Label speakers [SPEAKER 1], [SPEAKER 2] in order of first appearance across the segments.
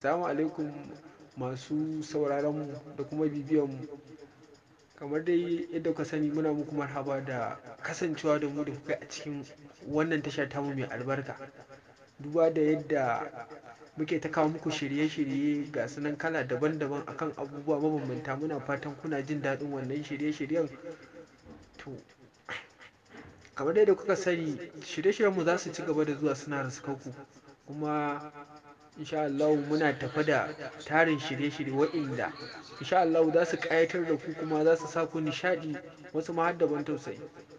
[SPEAKER 1] Assalamu alaikum masu sauraron mu da kuma bibiyan mu. Kamar dai yadda kuka sani muna muku marhaba da kasancewa da mu da kuka a cikin wannan tasha tamu mai albarka. Duba da yadda muke ta kawo muku shirye-shirye ga su nan kala daban-daban akan abubuwa mabambanta. Muna fatan kuna jin daɗin wannan shirye-shiryen. To, kamar dai yadda kuka sani shirye-shiryen mu za su ci gaba da zuwa suna riskar ku. Kuma in sha Allahu muna tafe da tarin shirye-shirye waɗanda in sha Allahu za su ƙayatar da ku kuma za su sa ku nishaɗi wasu ma har da ban tausayi.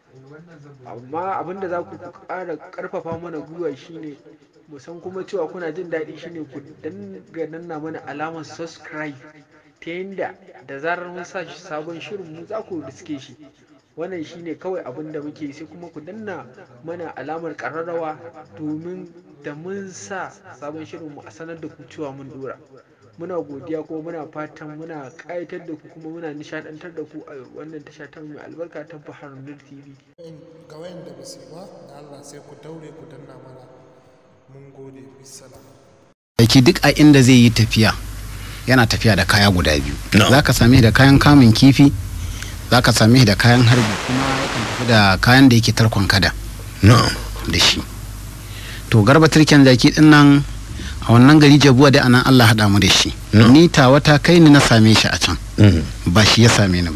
[SPEAKER 1] Amma abin da za ku ƙara ƙarfafa mana gwiwa shine mu san kuma cewa kuna jin daɗi shine ku dinga danna mana alamar subscribe ta yanda da zarar mun sa sabon shirin mu za ku riske shi. Wannan shine kawai abin da muke yi sai kuma ku danna mana alamar ƙararrawa domin da mun sa sabon shirin mu a sanar da ku cewa mun ɗora. Muna godiya kuma muna fatan muna ƙayatar da ku kuma muna nishaɗantar da ku a wannan tasha tamu mai albarka ta Bahar Nur TV.
[SPEAKER 2] ga wayanda ba su yi ba da Allah sai ku daure ku danna mana mun gode bisalam
[SPEAKER 3] aiki duk a inda zai yi tafiya yana tafiya da kaya guda biyu
[SPEAKER 4] No.
[SPEAKER 3] za ka same shi da kayan kamun kifi za ka same shi da kayan harbi kuma yakan tafi da kayan da yake tarkon kada
[SPEAKER 4] na'am
[SPEAKER 3] da shi to garba turken zaki din nan a wannan gari jabuwa da anan Allah haɗa mu da shi
[SPEAKER 4] No.
[SPEAKER 3] ni tawa ta kai ni na same shi a can
[SPEAKER 4] Mm.
[SPEAKER 3] ba shi ya same ni ba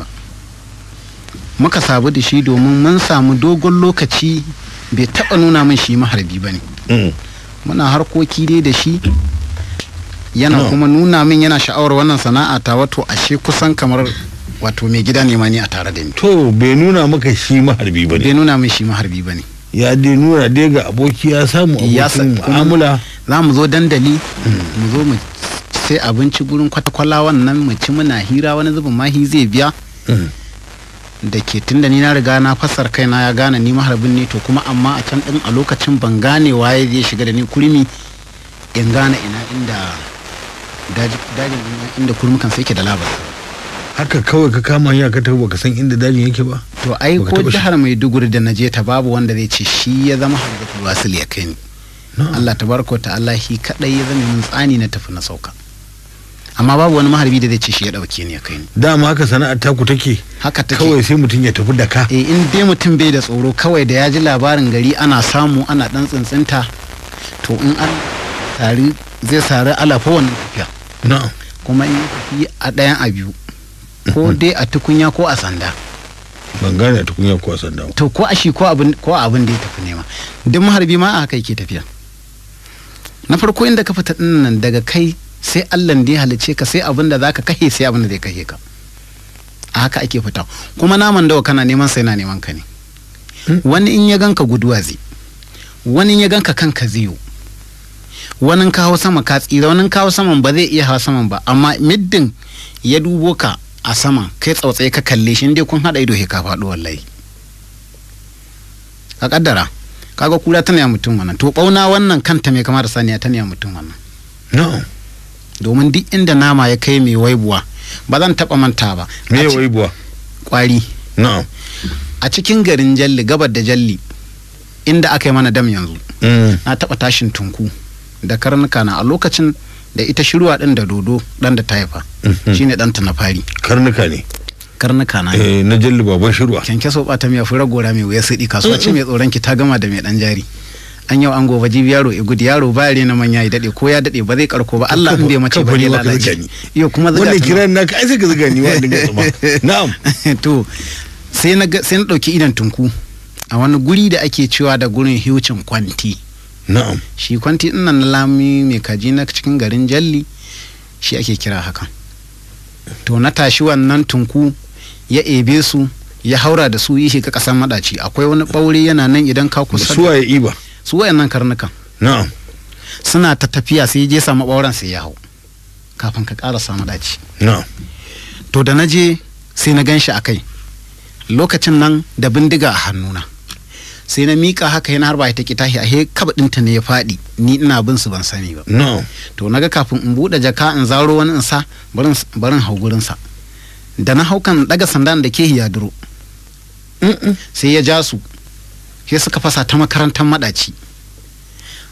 [SPEAKER 3] muka sabu da shi domin mun samu dogon lokaci bai taɓa nuna min shi maharbi ba ne
[SPEAKER 4] Mm.
[SPEAKER 3] muna harkoki dai da shi yana
[SPEAKER 4] No.
[SPEAKER 3] kuma nuna min yana sha'awar wannan sana'a ta wato ashe kusan kamar wato mai gida ne ma ni a tare da ni
[SPEAKER 4] to bai nuna maka shi maharbi ba
[SPEAKER 3] bai
[SPEAKER 4] ne
[SPEAKER 3] nuna min shi maharbi ba ne
[SPEAKER 4] ya dai nuna dai ga aboki ya samu
[SPEAKER 3] Ya sa-
[SPEAKER 4] abokin
[SPEAKER 3] kuma-
[SPEAKER 4] mu'amala
[SPEAKER 3] za mu zo dandali mu zo mu sai abinci gurin kwatakwala wannan mu ci muna hira wani zubin mahi zai biya
[SPEAKER 4] Mm.
[SPEAKER 3] da ke tun da ni na riga na fassar kaina ya gane ni maharbin ne to kuma amma a can din a lokacin ban gane waye zai shiga da ni kurmi in gane ina inda daji- dajin ina- inda kurmukan sai ke da labar
[SPEAKER 4] haka kawai ka kama hanya ka tafi baka san inda dajin yake ba
[SPEAKER 3] to ai
[SPEAKER 4] Baka
[SPEAKER 3] ko
[SPEAKER 4] taɓa shi-
[SPEAKER 3] jihar maiduguri da na je ta babu wanda zai ce shi ya zama hajjatul wasil ya kai ni
[SPEAKER 4] Na'am.
[SPEAKER 3] Allah tabaraka wa ta'ala shi kadai ya zama min tsani na tafi na sauka amma babu wani maharbi da zai ce shi ya dauke ni ya kai ni
[SPEAKER 4] dama haka sana'ar taku take
[SPEAKER 3] haka take
[SPEAKER 4] kawai sai mutum ya tafi da ka
[SPEAKER 3] eh in dai mutum bai da tsoro kawai da ya ji labarin gari ana samu ana dan tsintsinta to in an tari zai sari alafa wannan tafiya
[SPEAKER 4] na'am
[SPEAKER 3] kuma in ya tafi a ɗayan a biyu ko dai a tukunya ko a sanda
[SPEAKER 4] ban gane tukunya ko sanda ba.
[SPEAKER 3] to ko a shi ko abin ko abin da ya tafi nema duk maharbi ma a haka yake tafiya na farko inda ka fita din nan daga kai sai Allah da ya halice ka sai abin da zaka kashe sai abin da zai kashe ka a haka ake fita kuma naman dawa kana neman sai na neman ka ne wani in ya ganka guduwa zai wani in ya ganka kanka zai yi wani in ka hau sama ka tsira wani in ka hau saman ba zai iya hawa saman ba amma middin ya dubo ka a sama kai tsautsaye ka kalle shi in dai kun haɗa ido he ka faɗo wallahi ka kaddara kaga kura tana ya mutum wannan to bauna wannan kanta mai kama da saniya tana ya mutum wannan
[SPEAKER 4] na'am
[SPEAKER 3] domin duk inda nama ya kai mai waibuwa ba zan taba manta ba
[SPEAKER 4] me
[SPEAKER 3] A
[SPEAKER 4] ya
[SPEAKER 3] ci-
[SPEAKER 4] wai buwa
[SPEAKER 3] kwari
[SPEAKER 4] na'am
[SPEAKER 3] a cikin garin jalli gabar da jalli inda aka yi mana dam yanzu
[SPEAKER 4] Mm.
[SPEAKER 3] na taba tashin tunku da karnuka na a lokacin da ita shirwa din da dodo dan da ta haifa
[SPEAKER 4] Mhm.
[SPEAKER 3] shine ɗanta na fari
[SPEAKER 4] karnuka ne
[SPEAKER 3] karnuka na
[SPEAKER 4] eh na jalli baban shirwa
[SPEAKER 3] kyankyaso bata miya fura gora mai wuya siɗi kasuwa ce mai tsoron ki ta gama da mai ɗan jari an yau an gobe jibi yaro ya gudu yaro ba na manya ya daɗe ko ya daɗe ba zai karko ba Allah in bai mace ba
[SPEAKER 4] Kamfani
[SPEAKER 3] ne
[SPEAKER 4] ma ka
[SPEAKER 3] lalace
[SPEAKER 4] zuga ni.
[SPEAKER 3] iyo kuma zuga
[SPEAKER 4] wannan
[SPEAKER 3] ta
[SPEAKER 4] kiran naka ai sai ka zuga ni wanda ga tsuma na'am
[SPEAKER 3] to sai na ga- sai na ɗauki idan tunku a wani guri da ake cewa da gurin hiwcin kwanti
[SPEAKER 4] na'am
[SPEAKER 3] shi kwanti ɗin nan na lami mai kaji na cikin garin jalli shi ake kira haka to na tashi wannan tunku ya ebe su ya haura da su yi shiga ƙasar maɗaci akwai wani ɓaure yana nan idan ka kusa da-
[SPEAKER 4] suwa ya iba
[SPEAKER 3] su wayannan karnukan
[SPEAKER 4] na'am
[SPEAKER 3] suna ta tafiya sai je samu ɓauren sai ya hau kafin ka ƙara samu ɗaci
[SPEAKER 4] na'am
[SPEAKER 3] to da na je sai na gan shi a kai lokacin nan da bindiga a hannuna sai na miƙa haka yana harba ta tahi a he kaba ɗinta ne ya faɗi ni ina bin su ban sani ba
[SPEAKER 4] na'am
[SPEAKER 3] to naga kafin in buɗe jaka in zaro wani in sa barin barin hau gurinsa da na hau kan daga sandan da ke ya duro sai ya ja su sai suka fasa ta makarantar maɗaci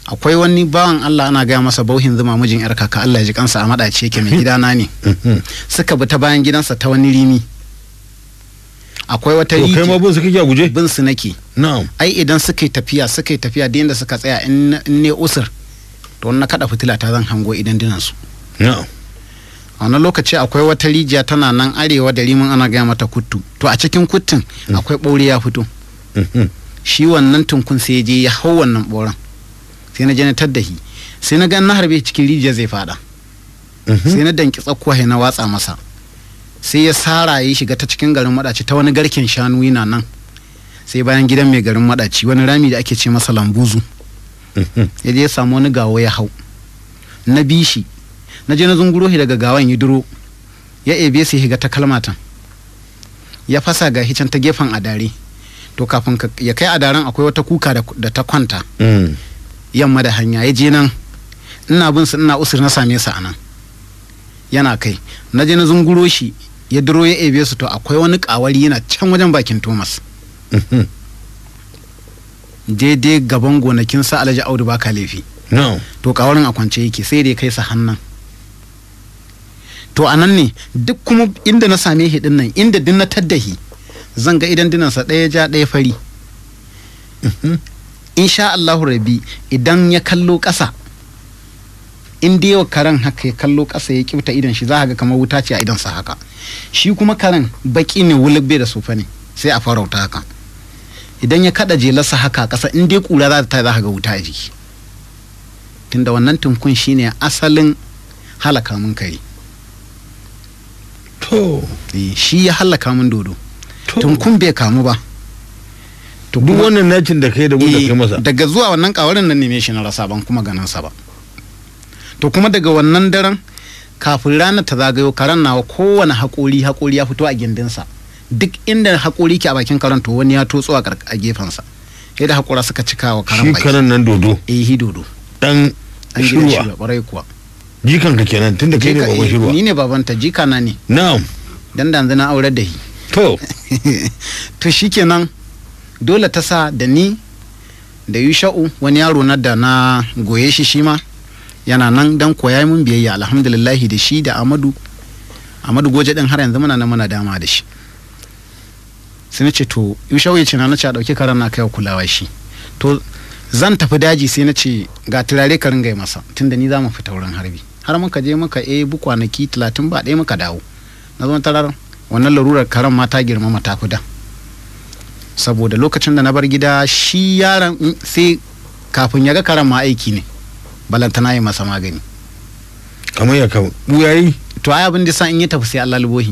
[SPEAKER 3] akwai wani bawan Allah ana gaya masa bauhin zuma mijin yar kaka Allah ya ji kansa a madace yake mai gidana ne
[SPEAKER 4] Mhm.
[SPEAKER 3] suka bi ta bayan gidansa ta wani rimi akwai wata
[SPEAKER 4] to kai ma
[SPEAKER 3] rijiya
[SPEAKER 4] bin su kake a guje
[SPEAKER 3] bin su nake
[SPEAKER 4] na'am
[SPEAKER 3] ai idan suka yi tafiya suka yi tafiya da yadda suka tsaya in na- in ne usur to na kada fitila ta zan hango idan dinan su
[SPEAKER 4] na'am
[SPEAKER 3] a wani lokaci akwai wata rijiya tana nan arewa da rimin ana gaya mata kuttu to a cikin kuttun akwai ɓaure ya fito
[SPEAKER 4] Mhm.
[SPEAKER 3] shi wannan tunkun sai ya je ya hau wannan ɓauren sai na je na tadda shi sai na ga na harbe cikin rijiya zai fada
[SPEAKER 4] Mhm.
[SPEAKER 3] sai na danki tsakuwa na watsa masa sai ya sara ya shiga ta cikin garin madaci ta wani garken shanu yana nan sai bayan gidan mai garin madaci wani rami da ake ce masa lambuzu
[SPEAKER 4] Mhm.
[SPEAKER 3] ya je ya samu wani gawo ya hau na bi shi na je na zunguro shi daga gawan ya duro ya ebe sai shiga ta kalmatan ya fasa ga can ta gefen adare to kafin ka- ya kai adaren akwai wata kuka da, da ta kwanta
[SPEAKER 4] Mm.
[SPEAKER 3] yamma da hanya ya je nan ina bin su ina usur na same su a nan yana kai na je na zunguro shi ya duro ya ebe su to akwai wani kawari yana can wajen bakin thomas
[SPEAKER 4] Mhm.
[SPEAKER 3] daidai gaban gonakin sa alhaji audu baka laifi
[SPEAKER 4] na'am
[SPEAKER 3] to kawarin a kwance yake sai dai kai sa hannan to a nan ne duk kuma inda na same shi dinnan inda din na taddahi zan ga idan dinansa ɗaya ja ɗaya fari insha Allahu rabi idan ya kallo ƙasa in dai yau karen haka ya kallo ƙasa ya kifta idan shi za ga kamar wuta ce a idansa haka shi kuma karen baki ne wulubbe da sofa ne sai a farauta haka idan ya kada jelarsa haka a ƙasa in dai kura za ta za ka ga wuta a jiki tunda wannan tunkun shine asalin halaka mun kare
[SPEAKER 4] to
[SPEAKER 3] Eh, shi ya halaka mun dodo
[SPEAKER 4] to
[SPEAKER 3] tunkun bai kamu ba to
[SPEAKER 4] duk
[SPEAKER 3] kuma-
[SPEAKER 4] wannan nacin da kai da wanda
[SPEAKER 3] Eh,
[SPEAKER 4] kai masa
[SPEAKER 3] daga zuwa wannan kawarin nan neme shi na rasa ban kuma ganin sa ba to kuma daga wannan daren kafin ranar ta zagayo karen nawa kowane haƙori haƙori ya fito a gindinsa duk inda haƙori ke a bakin karen to wani ya totso a kark- a gefensa sai da haƙora suka cika wa karen
[SPEAKER 4] shi
[SPEAKER 3] baki
[SPEAKER 4] karan nan dodo
[SPEAKER 3] eh hi dodo
[SPEAKER 4] dan
[SPEAKER 3] an gidan shi
[SPEAKER 4] shirwa
[SPEAKER 3] ƙwarai kuwa
[SPEAKER 4] jikan ka kenan tunda kai ne
[SPEAKER 3] Jika-
[SPEAKER 4] baban
[SPEAKER 3] eh,
[SPEAKER 4] shirwa
[SPEAKER 3] ni ne babanta jika na ne
[SPEAKER 4] na'am
[SPEAKER 3] dan da yanzu na aurar da shi
[SPEAKER 4] to
[SPEAKER 3] to shikenan dole ta sa da ni da yusha'u wani yaro na da na goye shi shi ma yana nan dan koya mun biyayya alhamdulillahi da shi da amadu amadu goje din har yanzu muna nan muna dama da shi sai na ce to yusha'u ya ce na na ce a ɗauki karan na kai wa kulawa shi to zan tafi daji sai na ce ga turare ka ringa yi masa tunda ni za mu fita wurin harbi har muka je muka ebi kwanaki talatin ba ɗaya muka dawo na zo tarar wannan larurar karen ma ta girmama ta fi da saboda lokacin da na bar gida shi yaron mm, sai kafin ya ga karen ma aiki ne balantana yi masa magani
[SPEAKER 4] kamar ya ka buyayi
[SPEAKER 3] to ai abin da sa in ya tafi sai Allah lubohi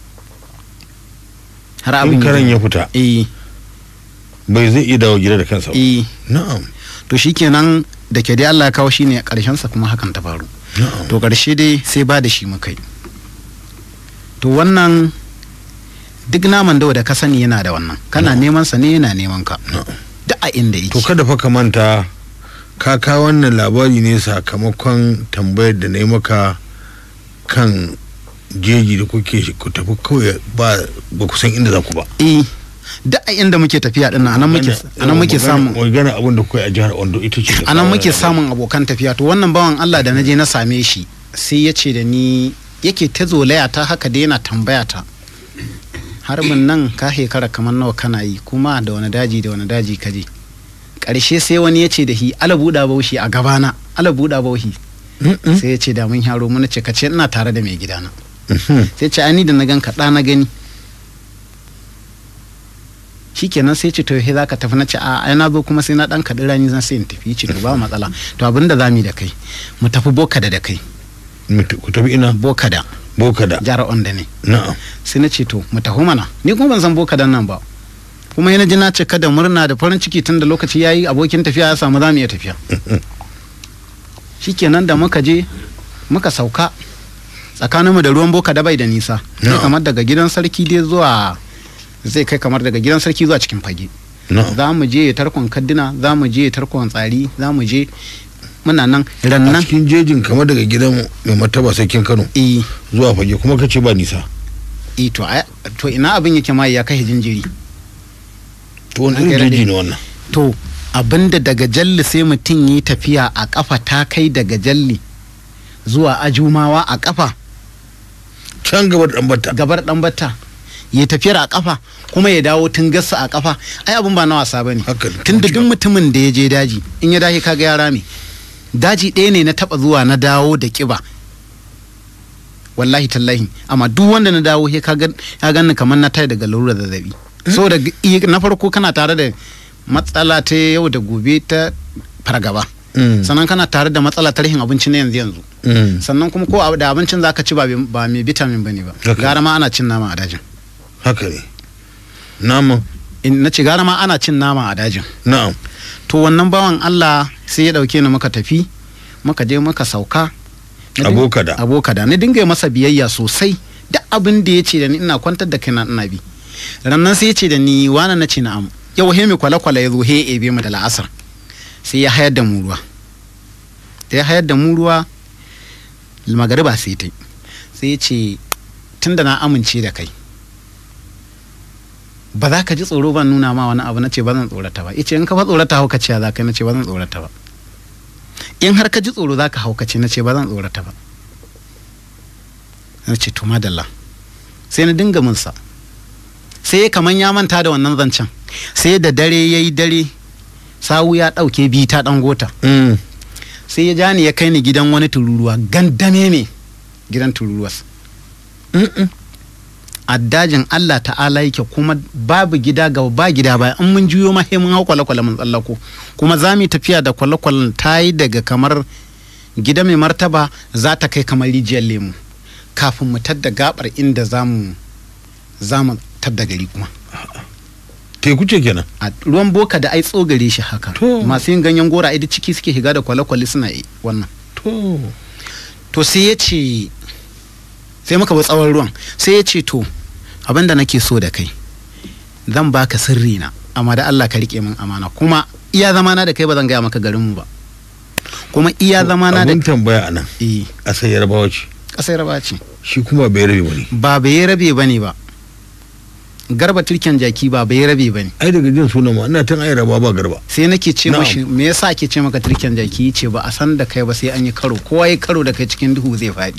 [SPEAKER 3] har abin
[SPEAKER 4] in
[SPEAKER 3] ya-
[SPEAKER 4] karan ya fita
[SPEAKER 3] eh
[SPEAKER 4] bai zai iya dawo gida da kansa ba
[SPEAKER 3] eh
[SPEAKER 4] na'am
[SPEAKER 3] to shikenan da ke dai Allah ya kawo shi ne karshen sa kuma hakan ta faru
[SPEAKER 4] na'am
[SPEAKER 3] to karshe dai sai ba da shi muka yi to wannan duk naman dawa da ka sani yana da wannan kana neman sa ne yana neman ka
[SPEAKER 4] na'am
[SPEAKER 3] duk a inda yake
[SPEAKER 4] to kada fa ka manta ka kawo wannan labari ne sakamakon tambayar da na yi maka kan jeji da kuke shi- ku tafi kawai ba ba ku san inda za ku ba
[SPEAKER 3] eh duk a inda muke tafiya din nan anan muke anan muke samun
[SPEAKER 4] magana abin da kuka yi a jihar Ondo ita ce ta
[SPEAKER 3] anan
[SPEAKER 4] kawo
[SPEAKER 3] muke
[SPEAKER 4] wannan
[SPEAKER 3] samun abokan tafiya to wannan bawan Allah da naje na same shi sai ya ce da ni yake ta zolaya ta haka da yana tambaya ta harbin nan ka shekara kamar nawa kana yi kuma da wani daji da wani daji ka je ƙarshe sai wani ya ce da shi ala buɗa baushi a gabana ala buɗa baushi
[SPEAKER 4] Mm-mm.
[SPEAKER 3] sai ya ce da mun yaro mun ce ka ce ina tare da mai gidana
[SPEAKER 4] Mhm.
[SPEAKER 3] sai ce ani da na gan kaɗa na gani shikenan sai ce to he zaka tafi na ce a ai na zo kuma sai na dan kaɗi rani zan sai in tafi ce to ba matsala to abin da zamu yi da kai mu tafi bokada da kai
[SPEAKER 4] Mutu- ku tafi ina
[SPEAKER 3] bokada
[SPEAKER 4] bokada
[SPEAKER 3] jihar onda ne
[SPEAKER 4] na'am
[SPEAKER 3] sai na ce to mu tafi mana ni kuma ban san bokadan nan ba kuma yana ji na ce kada murna da farin ciki tun da lokaci yayi abokin tafiya ya samu zamu iya tafiya shikenan da muka je muka sauka tsakaninmu da ruwan boka da bai da nisa sai
[SPEAKER 4] Na'am.
[SPEAKER 3] kamar daga gidan sarki dai zuwa zai kai kamar daga gidan sarki zuwa cikin fage
[SPEAKER 4] na'am
[SPEAKER 3] za mu je tarkon kaddina za mu je tarkon tsari za mu je muna nan
[SPEAKER 4] a
[SPEAKER 3] rannan
[SPEAKER 4] cikin jejin kamar daga gidan mai martaba sarkin Kano
[SPEAKER 3] eh
[SPEAKER 4] zuwa fage kuma kace ba nisa
[SPEAKER 3] eh, to ai- to ina abin yake ma ya kai jinjiri
[SPEAKER 4] to wani
[SPEAKER 3] An kai
[SPEAKER 4] irin jeji
[SPEAKER 3] daɗe.
[SPEAKER 4] ne wannan
[SPEAKER 3] to abinda daga jalli sai mutum yi tafiya a kafa ta kai daga jalli zuwa ajumawa a kafa
[SPEAKER 4] can gaba da ɗanbata
[SPEAKER 3] gabar dan batta ya tafiyar a kafa kuma ya dawo tun gasa a kafa ai abin ba na wasa bane
[SPEAKER 4] Haka ne,
[SPEAKER 3] tun da duk
[SPEAKER 4] kuma
[SPEAKER 3] mutumin da ya je daji in ya dahi kaga ya rame daji ɗaya ne na taba zuwa na dawo da kiba wallahi tallahi amma duk wanda na dawo he kaga ya ganni kamar na tayi daga larurar zazzabi saboda i- na farko kana tare da matsala ta yau da gobe ta fargaba
[SPEAKER 4] Mm.
[SPEAKER 3] sannan kana tare da matsala ta rashin abinci na yanzu yanzu
[SPEAKER 4] Mm.
[SPEAKER 3] sannan kuma ko abu da abincin zaka ci ba bi- ba mai vitamin bane ba
[SPEAKER 4] Haka.
[SPEAKER 3] gara ma ana cin nama a dajin
[SPEAKER 4] haka ne naman
[SPEAKER 3] in na ci gara ma ana cin nama a dajin
[SPEAKER 4] na'am
[SPEAKER 3] to wannan bawan Allah sai ya dauke ni muka tafi muka je muka sauka Na din-
[SPEAKER 4] Abokada.
[SPEAKER 3] abokada ni dinga yi masa biyayya sosai duk abin da ya ce da ni ina kwantar da kaina ina bi rannan sai ya ce da ni wani na ce na'am yau he mai kwale-kwale ya zo he ya ebe mu da la'asar sai ya hayar da mu ruwa da ya hayar da mu ruwa magariba sai ta yi. sai ya ce tunda na amince da kai ba za ka ji tsoro ban nuna ma wani abu na ce ba zan tsorata ba yace in ka fa tsorata hauka ce za ka na ce ba zan tsorata ba in har ka ji tsoro za ka haukace na ce ba zan tsorata ba na ce to madalla sai na dinga minsa sai ya kaman ya manta da wannan zancen sai da dare ya yi dare sawu ya ɗauke bi ta ɗan gota
[SPEAKER 4] Mm.
[SPEAKER 3] sai ya ja ni ya kai ni gidan wani tururuwa gandame me gidan tururuwas
[SPEAKER 4] Mm-mm.
[SPEAKER 3] a dajin Allah ta'ala yake kuma babu gida ga ba gida ba in mun juyo ma sai mun hau kwale-kwale mun tsallako kuma za mu yi tafiya da kwale-kwalen ta yi daga kamar gida mai martaba za ta kai kamar rijiyar lemu kafin mu tadda gabar inda za mu za mu tadda gari kuma
[SPEAKER 4] teku ce kenan
[SPEAKER 3] a ruwan boka da ai tsogare shi haka
[SPEAKER 4] To.
[SPEAKER 3] masu yin ganyen gora ai duk ciki suke shiga da kwale-kwale suna yi wannan
[SPEAKER 4] to
[SPEAKER 3] to sai ya ce sai muka bi tsawon ruwan sai ya ce to abin da nake so da kai zan baka sirri na amma da Allah ka rike min amana kuma iya zamana da kai ba zan gaya maka garinmu ba kuma iya zamana da
[SPEAKER 4] abin tambaya a nan
[SPEAKER 3] eh
[SPEAKER 4] a sai yarbawa ce
[SPEAKER 3] kasar ba ce
[SPEAKER 4] shi kuma bai rabe wani
[SPEAKER 3] ba bai rabe bane ba garba turken jaki ba bai rabe bane
[SPEAKER 4] ai daga jin sunan ma ina tun ai raba ba garba
[SPEAKER 3] sai nake ce
[SPEAKER 4] Na'am.
[SPEAKER 3] mashi me yasa ake ce maka turken jaki ce ba a san da kai ba sai an yi karo kowa ya karo da kai cikin duhu zai faɗi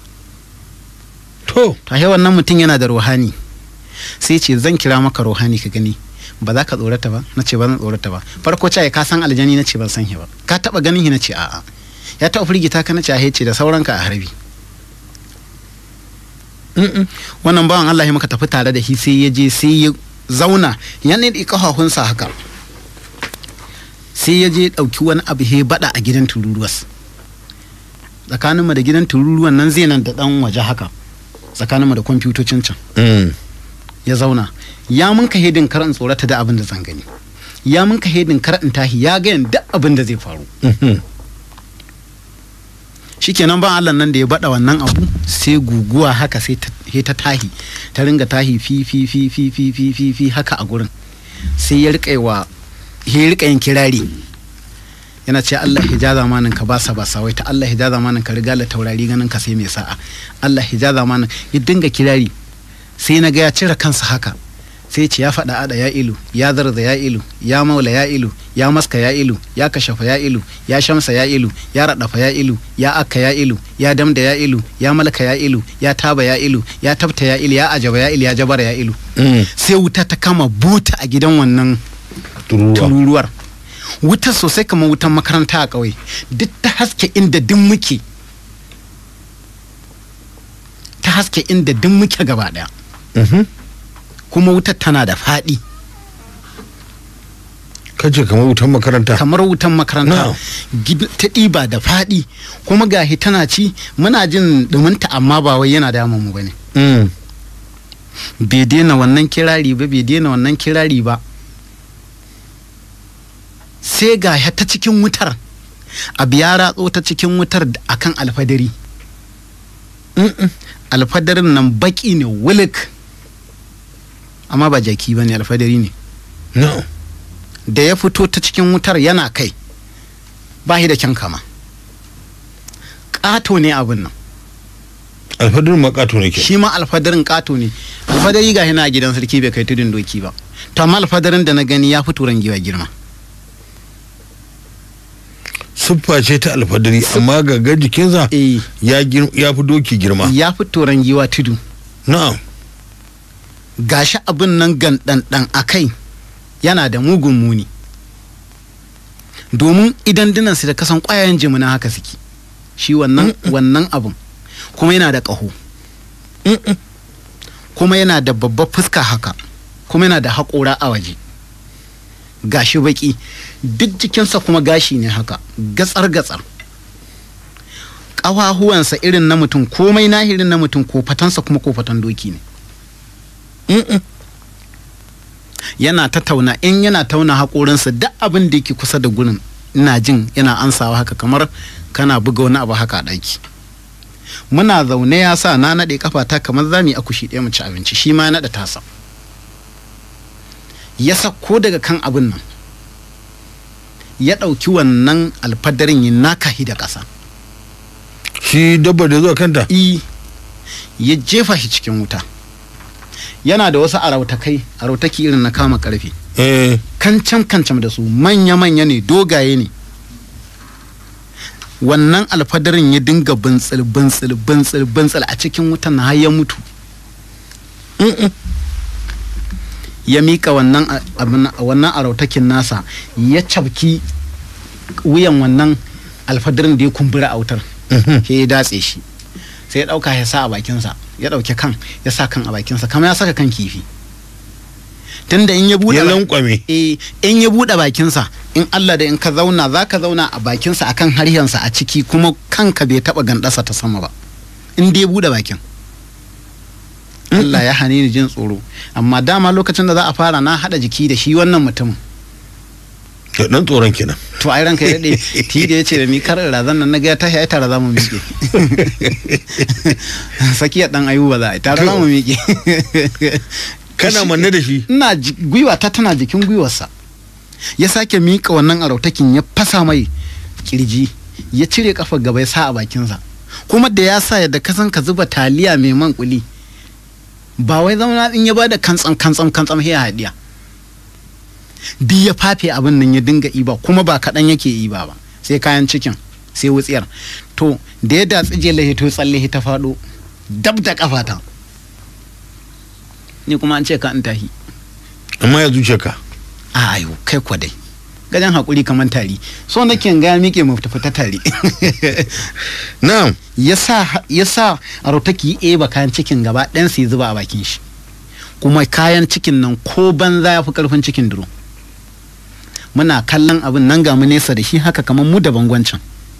[SPEAKER 4] to
[SPEAKER 3] to he wannan mutum yana da ruhani sai ce zan kira maka ruhani ka gani ba za ka tsorata ba na ce ba zan tsorata ba farko ce ka san aljani na ce ban san shi ba ka taba ganin shi na ce a'a ya taba firgita ka na ce a ce da sauranka a harbi Mm-mm. wannan bawan Allah ya muka tafi tare da shi sai ya je sai ya zauna ya ne da kafafunsa haka sai ya je ɗauki wani abu he bada a gidan tururuwas tsakaninmu da gidan tururuwan nan zai nan da ɗan waje haka tsakaninmu da kwamfutocin can
[SPEAKER 4] Mm.
[SPEAKER 3] ya zauna ya mun ka hedin kar in tsorata da abin da zan gani ya mun ka hedin kar in tahi ya ga duk abin da zai faru
[SPEAKER 4] Mhm.
[SPEAKER 3] shikenan ban Allah nan da ya bada wannan abu sai guguwa haka sai ta he ta tahi ta ringa tahi fi fi fi fi fi fi fi fi haka a gurin sai ya rika wa ya rika yin kirari yana ce Allah hija zamanin ka basa basa wai ta Allah hija zamanin ka riga la taurari ganin ka sai mai sa'a Allah hija zamanin ya dinga kirari sai na ga ya cire kansa haka sai ce ya faɗa ada ya ilu ya zarza ya ilu ya maula ya ilu ya maska ya ilu ya kashafa ya ilu ya shamsa ya ilu ya raɗafa ya ilu ya akka ya ilu ya damda ya ilu ya malaka ya ilu ya taba ya ilu ya tabta ya ilu ya ajaba ya ilu ya jabara ya ilu
[SPEAKER 4] Mm.
[SPEAKER 3] sai wuta ta kama bota a gidan wannan
[SPEAKER 4] tururuwa
[SPEAKER 3] tururuwar wutar sosai kamar wutan makaranta a ƙauye duk ta haske inda duk muke ta haske inda duk muke gaba ɗaya
[SPEAKER 4] Mhm.
[SPEAKER 3] kuma wutar tana da faɗi
[SPEAKER 4] kace kamar wutan makaranta
[SPEAKER 3] kamar wutan makaranta
[SPEAKER 4] Na'am.
[SPEAKER 3] Gid- ta ɗiba da faɗi kuma gahi tana ci muna jin ɗuminta amma ba wai yana damun mu bane
[SPEAKER 4] Mm.
[SPEAKER 3] bai daina wannan kirari ba bai daina wannan kirari ba sai ga ya ta cikin wutar abu ya ratso ta cikin wutar da- akan alfadari Mm-mm. alfadarin nan baki ne wulik amma ba jaki ba ne alfadari ne
[SPEAKER 4] no
[SPEAKER 3] da ya fito ta cikin wutar yana kai ba shi da kyan kama ƙato ne abin nan
[SPEAKER 4] alfadar makato ne ke
[SPEAKER 3] shi ma alfadarin ƙato ne alfadari ga yana a gidan sarki bai kai tudun doki ba to amma alfadarin da na gani ya fi turan giwa girma
[SPEAKER 4] siffa ce ta alfadari amma ga jikinsa
[SPEAKER 3] eh
[SPEAKER 4] ya gir- ya fi doki girma
[SPEAKER 3] ya fi toron giwa tudu
[SPEAKER 4] na'am
[SPEAKER 3] gashi abin nan gandandan a kai yana da mugun muni domin idan dinansu da kasan ƙwayayen jimina haka suke shi wannan wannan abin kuma yana da ƙaho kuma yana da babbar fuska haka kuma yana da haƙora a waje gashi baki duk jikinsa kuma gashi ne haka gatsar-gatsar ƙawahuwansa irin na mutum komai nahirin na mutum kofatansa kuma kofatan doki ne yana ta tauna in yana tauna haƙorinsa duk abin da yake kusa da gurin ina jin yana ansawa haka kamar kana buga wani abu haka a ɗaki muna zaune ya sa na naɗe kafata kamar za mu yi akushi ɗaya mu ci abinci shi ma ya naɗa tasa ya sako daga kan abin nan ya ɗauki wannan alfadarin ya nakahi da ƙasa
[SPEAKER 4] shi dabba da zuwa kanta
[SPEAKER 3] i ya jefa shi cikin wuta yana da wasu arautakai arautaki irin na kama karfe
[SPEAKER 4] eh
[SPEAKER 3] kancan kancan da su manya-manya ne dogaye ne wannan alfadarin ya dinga bintsil bintsil bintsil bintsil a cikin wutan har ya mutu ya mika wannan a- abin- wannan arautakin nasa ya cabki wuyan wannan alfadarin da ya kumbura a wutar sai ya datse shi sai ya dauka ya sa a bakinsa ya dauki kan ya sa kan a bakinsa kamar ya saka kan kifi tunda in ya bude
[SPEAKER 4] ya
[SPEAKER 3] ba-
[SPEAKER 4] lankwame
[SPEAKER 3] eh in ya bude bakinsa in Allah da in ka zauna za ka zauna a bakinsa akan harshensa a ciki kuma kanka bai taba gandasa ta sama ba in dai ya bude bakin Allah ya hane ni jin tsoro amma dama lokacin da za a fara na hada jiki da shi wannan mutumin
[SPEAKER 4] to dan tsoron kenan
[SPEAKER 3] to ai ranka ya dade ti da yace da mi kar razan nan naga ya tashi ai tare za mu miƙe sakiya dan ayuba za a yi tare za mu miƙe
[SPEAKER 4] kana manne da shi
[SPEAKER 3] ina ji- gwiwa ta tana jikin gwiwarsa ya sake miƙa wannan arautakin ya fasa mai kirji ya cire kafar gaba ya sa a bakinsa kuma da ya sa yadda ka san ka zuba taliya mai man kuli ba wai zauna in ya bada kantsam kantsam kantsam sai ya haɗiya duk ya fafe abin nan ya dinga iba kuma ba kaɗan yake iba ba sai kayan cikin sai wutsiyar to da ya datsi jela to tsalle ta faɗo dab da kafata ni kuma an ce ka in tahi
[SPEAKER 4] amma ya zuce ka
[SPEAKER 3] a ayo kai kwa dai gajen haƙuri kamar tari so nake ga miƙe mu tafi ta tari
[SPEAKER 4] na'am
[SPEAKER 3] ya sa ya sa a rotaki eba kayan cikin gaba ɗayan sai zuba a bakin shi kuma kayan cikin nan ko banza ya fi ƙarfin cikin duro muna kallon abin nan ga mu nesa da shi haka kamar mu da bangwancin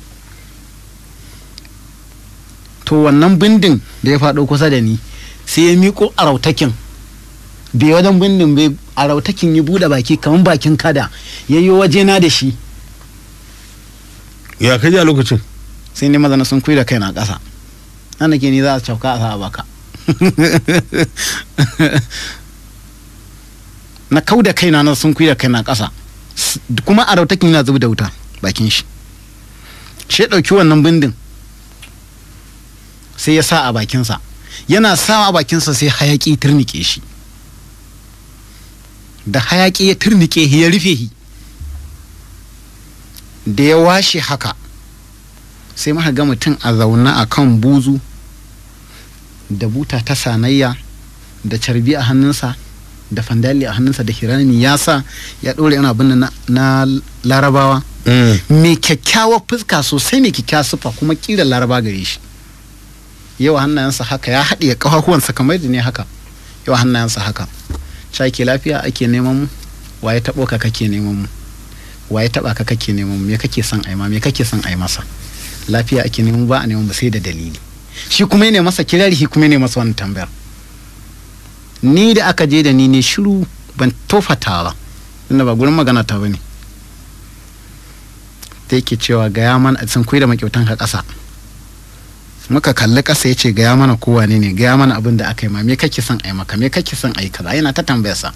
[SPEAKER 3] to wannan bindin da ya faɗo kusa da ni sai ya miƙo a rautakin bai wajen bindin bai a rautakin ya buɗe baki kamar bakin kada ya yi wajena da shi
[SPEAKER 4] ya kaji a lokacin
[SPEAKER 3] sai ne mazana sun kuyi da kai na ƙasa nan ke ni za a cauka a sa a baka na kau da kaina na sun kuyi da kai na ƙasa S- kuma a rautakin yana zuba da wuta bakin shi shi ya ɗauki wannan bindin sai ya sa a bakinsa yana sa a bakinsa sai hayaƙi turnike shi da hayaƙi ya turnike shi ya rufe shi da ya washe haka sai muka ga mutum a zaune a kan buzu da buta ta sanayya da carbi a hannunsa da fandali a hannunsa da hirami ya sa ya ɗore yana abin na, na larabawa mai kyakkyawar fuska sosai mai kyakkyawar siffa kuma kira laraba gare shi yawa hannayensa haka ya haɗe ƙafafuwansa kamar da ne haka yawa hannayensa haka ca ke lafiya ake neman mu waye taɓo ka kake neman mu waye taɓa ka kake neman mu me kake son aima me kake son ai masa lafiya ake neman ba a neman ba sai da dalili shi kuma ne masa kirari shi kuma ne masa wani tambayar ni da aka je da ni ne shiru ban tofata ba inda ba gurin magana ta bane ta yake cewa gaya mana sun kuyi da makyautan ka ƙasa muka kalli ƙasa ya ce gaya mana kowa ne ne gaya mana abin da aka yi ma me kake son ai maka me kake son ai kaza yana ta tambayarsa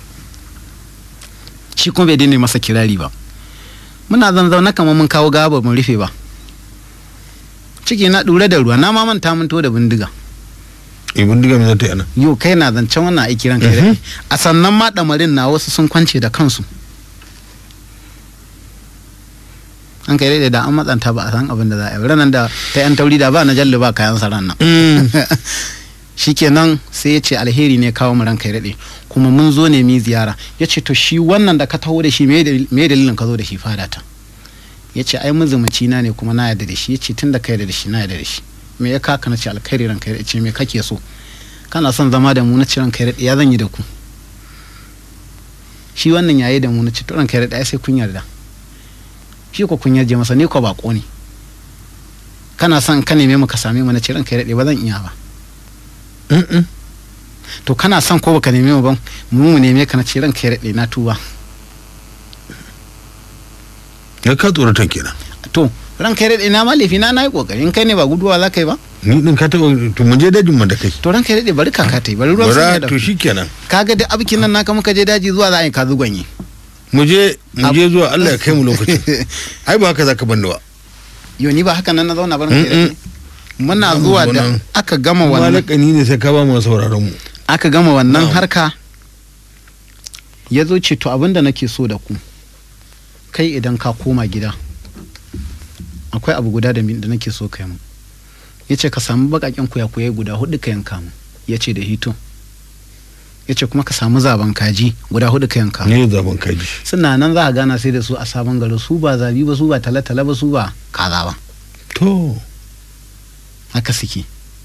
[SPEAKER 3] shi kuma bai daina masa kirari ba muna zanzauna kamar mun kawo gaba mun rufe ba ciki na ɗure da ruwa na ma manta mun to da bindiga
[SPEAKER 4] ibin diga mai zata yana
[SPEAKER 3] yau kai na zancen wannan aiki ranka ya daɗe. a sannan ma ɗamarin na wasu sun kwance da kansu an kai daidai da an matsanta ba a san abin da za a yi ranar da ta yan tauri da ba na jalli ba kayan saran nan shikenan sai ya ce alheri ne kawo mu ranka ya daɗe kuma mun zo ne mi ziyara ya ce to shi wannan da ka taho da shi me dalil- me dalilin ka zo da shi fada ta ya ce ai muzumuci na ne kuma na yarda da shi ya ce tun da ka yarda da shi na yarda da shi me ya kaka na ce alkhairi ranka ya daɗe ce me kake so kana son zama da mu na ce ranka ya daɗe ya zan yi da ku shi wannan yayi da mu na ce to ranka ya daɗe ai sai kun yarda shi ko kun yarje masa ni ko bako ne kana son ka neme mu ka same mu na ce ranka ya daɗe ba zan iya ba to kana son ko baka neme mu ban mu mu neme ka na ce ranka ya daɗe na tuba
[SPEAKER 4] ya ka tsoratan kenan
[SPEAKER 3] to ranka ya daɗe na ma laifi na na yi kokari in kai ne ba guduwa za ka yi ba
[SPEAKER 4] ni din ka taba to mun je dajin mu da kai
[SPEAKER 3] to ranka ya daɗe bari kaka ta yi bari ruwan
[SPEAKER 4] bara
[SPEAKER 3] sun da
[SPEAKER 4] to shikenan
[SPEAKER 3] kaga duk abikin nan naka muka je daji zuwa za a yi ka zugonye
[SPEAKER 4] mu je mu je zuwa Allah ya kai mu lokacin ai ba haka zaka banni ba
[SPEAKER 3] yo ni ba haka nan na zauna ba ranka ya
[SPEAKER 4] Mm-mm.
[SPEAKER 3] daɗe muna
[SPEAKER 4] Zamu
[SPEAKER 3] zuwa
[SPEAKER 4] zo
[SPEAKER 3] da
[SPEAKER 4] nan.
[SPEAKER 3] aka gama wannan
[SPEAKER 4] malakani ne sai ka ba mu sauraron mu
[SPEAKER 3] aka gama wannan
[SPEAKER 4] Na'am.
[SPEAKER 3] harka ya zo ce to abinda nake so da ku kai idan ka koma gida akwai abu guda da mi- da nake so kai mu ya ce ka samu bakaken kuyakuyai guda hudu ka yanka mu ya ce da hito ya ce kuma ka samu zaben kaji guda hudu ka yanka mu
[SPEAKER 4] ne zaben kaji
[SPEAKER 3] suna nan za a gana sai da su a sabon gari su ba zabi ba su ba tale-tale ba su ba kaza ba
[SPEAKER 4] to
[SPEAKER 3] haka suke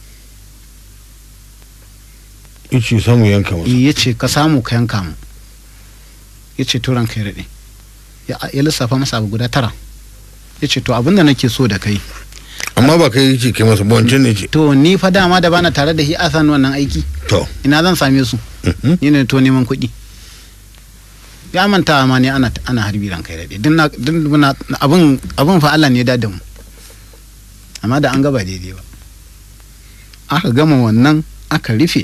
[SPEAKER 4] ice samu yanka masa
[SPEAKER 3] ya ce ka samu ka yanka mu ya ce to ranka ya daɗe ya ya lissafa masa abu guda tara ya ce to abinda nake so da kai
[SPEAKER 4] amma ba kai ce kai masa ba wancan ne ce
[SPEAKER 3] to ni fa dama da bana tare da shi a san wannan aiki
[SPEAKER 4] to
[SPEAKER 3] ina zan same su
[SPEAKER 4] mhm.
[SPEAKER 3] ni ne to neman kuɗi ya manta ma ne ana ana harbi ranka ya daɗe din na din muna abin abin fa Allah ne ya dada mu amma da an gaba daidai ba aka gama wannan aka rufe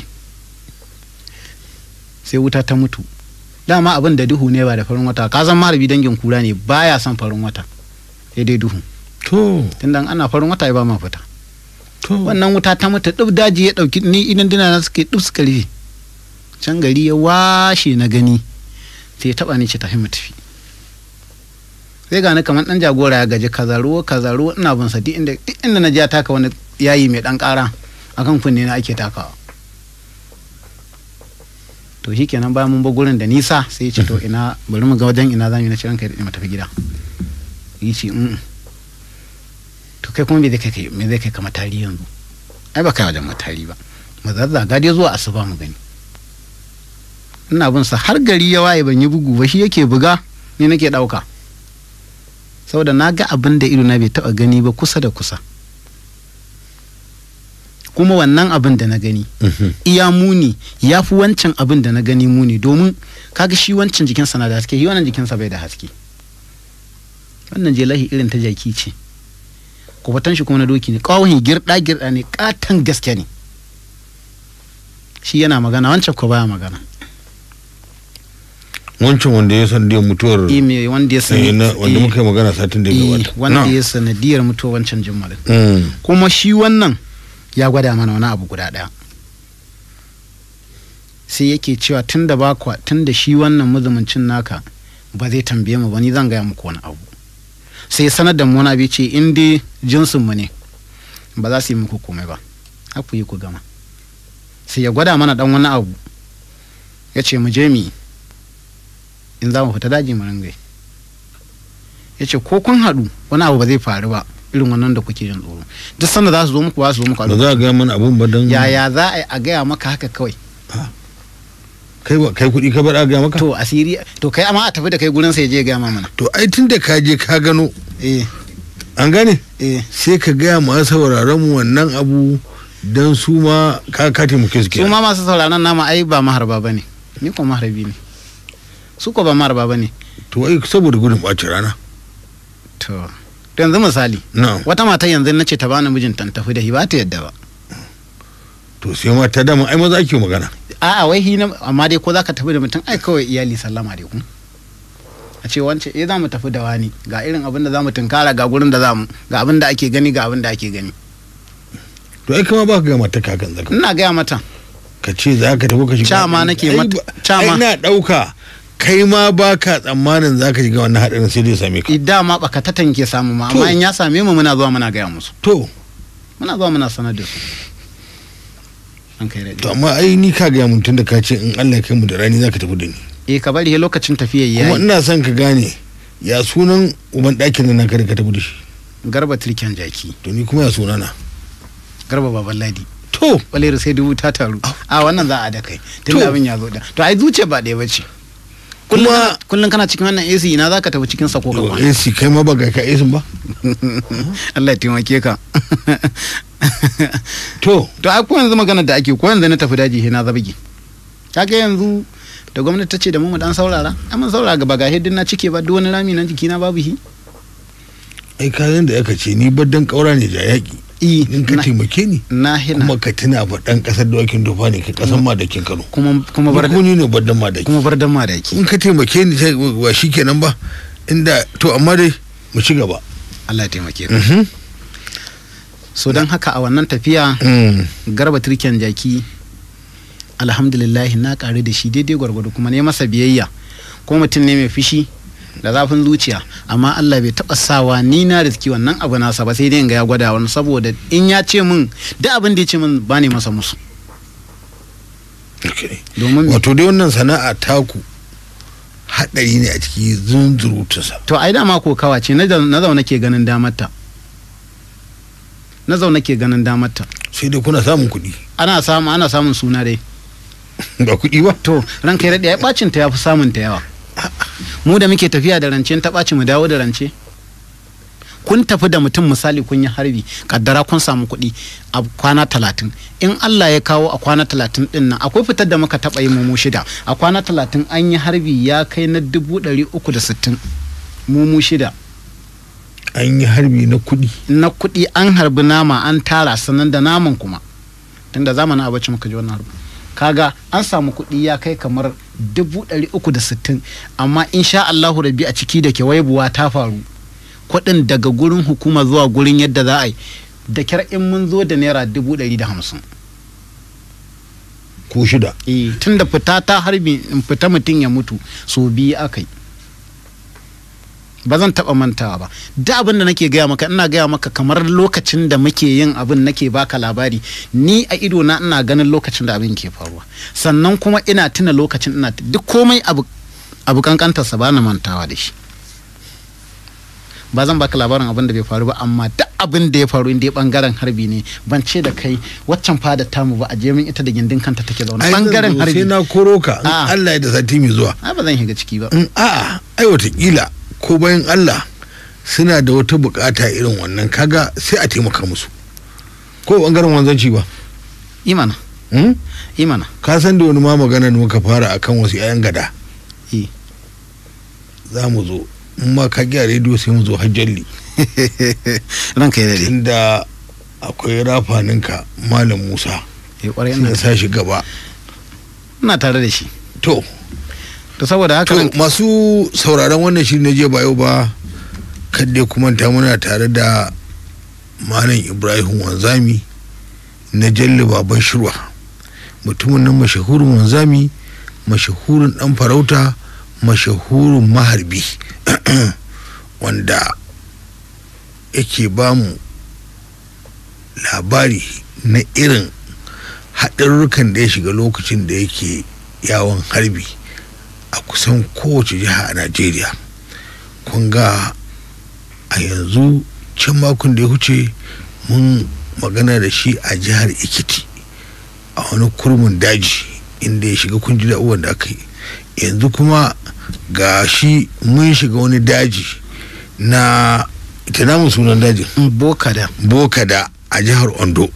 [SPEAKER 3] sai wuta ta mutu dama abin da duhu ne ba da farin wata ka san maharbi dangin kura ne baya son farin wata sai dai duhu
[SPEAKER 4] to
[SPEAKER 3] tunda ana farin wata ya ba ma fita
[SPEAKER 4] to
[SPEAKER 3] wannan wuta ta mutu duk daji ya dauki ni idan dina na suke duk suka rufe can gari ya washe na gani sai ya taba ni ce tafi mu tafi sai ga ni kamar dan jagora ya gaji kazaruwa kazaruwa ina bin sa duk inda duk inda na ja taka wani yayi mai dan kara akan kunne na ake takawa to shikenan bayan mun bar gurin da nisa sai ya ce to ina bari mu ga wajen ina zamu yi na ciran kai da mu tafi gida yi ce mm to kai kuma me zai kai kai me zai kai ka matari yanzu ai ba kai wajen matari ba mu zazzaga dai zuwa asuba mu gani ina bin sa har gari ya waye ban yi bugu ba shi yake buga ni nake dauka saboda na ga abin da ido na bai taba gani ba kusa da kusa kuma wannan abin da na gani
[SPEAKER 4] mhm.
[SPEAKER 3] iya muni ya fi wancan abin da na gani muni domin kaga shi wancan jikinsa na da haske shi wannan jikinsa bai da haske wannan jelahi irin ta jaki ce kubatan shi kuma na doki ne kawai girda girda ne katan gaske ne shi yana magana wancan ko baya magana
[SPEAKER 4] wancan wanda ya san da mutuwar
[SPEAKER 3] eh me wanda ya
[SPEAKER 4] eh,
[SPEAKER 3] sani
[SPEAKER 4] na- wanda muka yi magana satin da ya
[SPEAKER 3] eh,
[SPEAKER 4] gabata
[SPEAKER 3] wanda
[SPEAKER 4] Na.
[SPEAKER 3] ya sanadiyar mutuwar wancan jimmalin
[SPEAKER 4] Mm.
[SPEAKER 3] kuma shi wannan ya gwada mana wani abu guda ɗaya sai yake cewa tun da bakwa tun da shi wannan mazumuncin naka ba zai tambaye mu ba ni zan gaya muku wani abu sai ya sanar da mu wani abu ya ce in dai jinsin mu ne ba za su yi muku komai ba har ku yi ku gama sai ya gwada mana dan wani abu ya ce mu je mu yi in za mu fita daji mu ringai ya ce ko kun haɗu wani abu ba zai faru ba irin wannan da kuke jin tsoro duk sanda za su zo muku ba su zo muku a
[SPEAKER 4] ba za a gaya mana abun ba don
[SPEAKER 3] yaya za a yi a gaya maka haka kawai
[SPEAKER 4] kai ba kai kuɗi ka bar a gaya maka
[SPEAKER 3] to asiri to kai amma a tafi da kai gurin sai je gaya ma mana
[SPEAKER 4] to ai tun da ka je ka gano
[SPEAKER 3] eh
[SPEAKER 4] an gane
[SPEAKER 3] eh
[SPEAKER 4] sai ka gaya ma sauraron mu wannan abu don su ma ka ka taimake su
[SPEAKER 3] su
[SPEAKER 4] kenan
[SPEAKER 3] ma masu sauraron nama ai ba maharba bane ni ko maharbi ne su ko ba maharba bane
[SPEAKER 4] to ai saboda gudun ɓacin rana
[SPEAKER 3] to to yanzu misali
[SPEAKER 4] na
[SPEAKER 3] wata mata yanzu na ce ta bani mijinta in tafi da shi ba ta yadda ba
[SPEAKER 4] to sai ma ta dama ai maza ake magana
[SPEAKER 3] a'a wai hi na amma dai ko zaka tafi da mutum ai kawai iyali sallama dai ku a ce wance eh za mu tafi da wani ga irin abin da za mu tunkara ga gurin da za mu ga abin da ake gani ga abin da ake gani
[SPEAKER 4] to ai kama ba ka gaya mata kakan zaka
[SPEAKER 3] ina gaya mata
[SPEAKER 4] ka ce za ka tafi ka shiga
[SPEAKER 3] Ca ma nake
[SPEAKER 4] Ai
[SPEAKER 3] mata-
[SPEAKER 4] ba-
[SPEAKER 3] ca
[SPEAKER 4] ai
[SPEAKER 3] ma.
[SPEAKER 4] na ɗauka kai ma ba ka tsammanin za ka shiga wannan haɗarin sai dai same ka
[SPEAKER 3] dama baka ta tanke samu ma
[SPEAKER 4] To.
[SPEAKER 3] amma in ya same mu muna zuwa muna gaya musu
[SPEAKER 4] to
[SPEAKER 3] muna zuwa muna sanar da su an kai
[SPEAKER 4] to
[SPEAKER 3] daɗi
[SPEAKER 4] amma ai ni ka gaya mun tunda ka ce in Allah ya kai mu da rani za ka tafi da ni
[SPEAKER 3] eh ka bari he lokacin tafiyar
[SPEAKER 4] kuma
[SPEAKER 3] yayi
[SPEAKER 4] ina son ka gane ya sunan uban ɗakin nan naka da ka tafi da shi
[SPEAKER 3] garba turken jaki
[SPEAKER 4] to ni kuma ya sunana
[SPEAKER 3] garba baban ladi
[SPEAKER 4] to
[SPEAKER 3] kwalera sai dubu ta taru a wannan za a da kai tun
[SPEAKER 4] To.
[SPEAKER 3] da abin ya zo da to ai zuciya ba ɗaya bace
[SPEAKER 4] Kuma-
[SPEAKER 3] kullum kana cikin wannan AC ina zaka tafi cikin sako ka kwana
[SPEAKER 4] AC kai ma ba ga ka AC ba
[SPEAKER 3] Allah ya taimake ka
[SPEAKER 4] to
[SPEAKER 3] to ai ko yanzu magana da ake ko yanzu na tafi daji he na zabige kaga yanzu da gwamnati ta ce da mu mu dan saurara ai mun saurara gaba ga hedin na cike ba duk wani rami na jiki na babu hi
[SPEAKER 4] ai kayan da aka ce ni baddan kaura ne ja yaƙi
[SPEAKER 3] i
[SPEAKER 4] in ka
[SPEAKER 3] na-
[SPEAKER 4] taimake ni
[SPEAKER 3] na hina
[SPEAKER 4] kuma ka tuna fa dan kasar dawakin dofa ne ka kasan madakin Kano
[SPEAKER 3] kuma kuma bar
[SPEAKER 4] ko ni ne baddan madaki
[SPEAKER 3] kuma bar dan madaki
[SPEAKER 4] in ka taimake ni sai ba shikenan ba inda to amma dai mu ci gaba
[SPEAKER 3] Allah ya taimake ka
[SPEAKER 4] Mhm.
[SPEAKER 3] so don haka a wannan tafiya
[SPEAKER 4] Mm.
[SPEAKER 3] garba turken jaki alhamdulillah na ƙaru da shi daidai gwargwado kuma ne masa biyayya ko mutum ne mai fushi da zafin zuciya amma Allah bai taɓa sawa ni na riski wannan abu nasa ba sai dai in ga ya gwada wani saboda in ya ce min duk abin da ya ce min ba ne masa musu
[SPEAKER 4] Okay.
[SPEAKER 3] domin me?
[SPEAKER 4] wato dai wannan sana'a taku haɗari ne a ciki zunzurutunsa
[SPEAKER 3] to ai dama ko kawa ce na na zaune ke ganin damarta na zaune ke ganin damarta
[SPEAKER 4] sai dai kuna samun kuɗi
[SPEAKER 3] ana samu ana samun suna dai
[SPEAKER 4] ba kuɗi ba
[SPEAKER 3] to ranka ya daɗe ya ɓacin ta ya fi samun ta yawa mu da muke tafiya da rance ta ɓaci mu dawo da rance kun tafi da mutum misali kun yi harbi kaddara kun samu kuɗi a kwana talatin in Allah ya kawo a kwana talatin ɗin nan akwai fitar da muka taɓa yi mu shida a kwana talatin an yi harbi ya kai na dubu ɗari uku da sittin mu shida
[SPEAKER 4] an yi harbi na kuɗi
[SPEAKER 3] na kuɗi an harbi nama an tara sannan da naman kuma tunda zamanin abinci muka ji wannan harbi kaga an samu kuɗi ya kai kamar dubu ɗari uku da sittin amma insha Allahu rabi a ciki da buwa ta faru kuɗin daga gurin hukuma zuwa gurin yadda za a yi da kyar in mun zo da naira dubu ɗari da hamsin
[SPEAKER 4] ko shida
[SPEAKER 3] eh tun da fita ta harbi in fita mutum ya mutu so biyu aka yi ba zan taɓa mantawa ba da abin da nake gaya maka ina gaya maka kamar lokacin da muke yin abin nake baka labari ni a ido na ina ganin lokacin da abin ke faruwa sannan kuma ina tuna lokacin ina duk komai abu abu kankantarsa ba na mantawa da shi ba zan baka labarin abin da bai faru ba amma duk abin da ya faru inda ya bangaren harbi ne ban ce da kai waccan fada tamu ba a je min ita da gindin kanta take zaune
[SPEAKER 4] Ai, zan
[SPEAKER 3] bangaren
[SPEAKER 4] zo
[SPEAKER 3] harbi
[SPEAKER 4] sai na koro ka in
[SPEAKER 3] Ah.
[SPEAKER 4] Allah ya da sati mai zuwa
[SPEAKER 3] ai ba zan shiga ciki ba
[SPEAKER 4] in a'a ai watakila ko bayan Allah suna da wata bukata irin wannan kaga sai a taimaka musu ko bangaren wanzanci ba
[SPEAKER 3] imana
[SPEAKER 4] hmm?
[SPEAKER 3] imana
[SPEAKER 4] ka san da wani ma magana da muka fara akan wasu 'ya'yan gada
[SPEAKER 3] eh
[SPEAKER 4] za mu zo in ma ka gyara rediyo sai mu zo hajjalli
[SPEAKER 3] ranka ya dade
[SPEAKER 4] inda akwai rafaninka malam musa
[SPEAKER 3] eh kwarai
[SPEAKER 4] sai
[SPEAKER 3] ina
[SPEAKER 4] na sa shi gaba
[SPEAKER 3] ina tare da shi
[SPEAKER 4] to
[SPEAKER 3] to saboda haka
[SPEAKER 4] to
[SPEAKER 3] nan
[SPEAKER 4] masu sauraron wannan shiri na jiya ba yau ba kadai kuma ta muna tare da malam ibrahim wanzami na jalli baban shirwa mutumin nan mashahurin wanzami mashahurin dan farauta mashahurin maharbi wanda yake ba mu labari na irin haɗarurrukan da ya shiga lokacin da yake yawon harbi a kusan kowace jiha a najeriya kun ga a yanzu can makon da ya huce mun magana da shi a jihar ikiti a wani kurmin daji inda ya shiga kun ji da da aka yi yanzu kuma ga shi mun shiga wani daji na ita namun sunan dajin
[SPEAKER 3] boka da
[SPEAKER 4] bokada a jihar ondo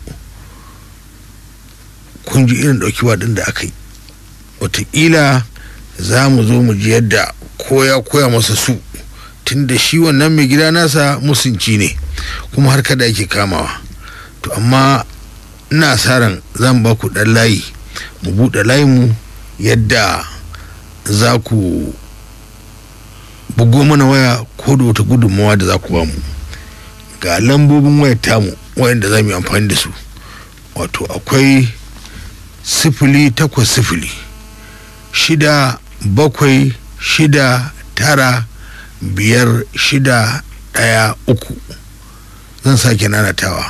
[SPEAKER 4] kun ji irin ɗauki ɗin da aka yi wataƙila za mu zo mu ji yadda koya koya masa su tunda shi wannan mai gida nasa musunci ne kuma har kada yake kamawa to amma ina sa ran zan ba ku ɗan layi mu buɗe layinmu yadda za ku bugo mana waya ko da wata gudunmawa da za ku ba mu ga lambobin wayar tamu wayanda za mu yi amfani da su wato akwai sifili takwas sifili shida bakwai shida tara biyar shida ɗaya uku zan sake nanatawa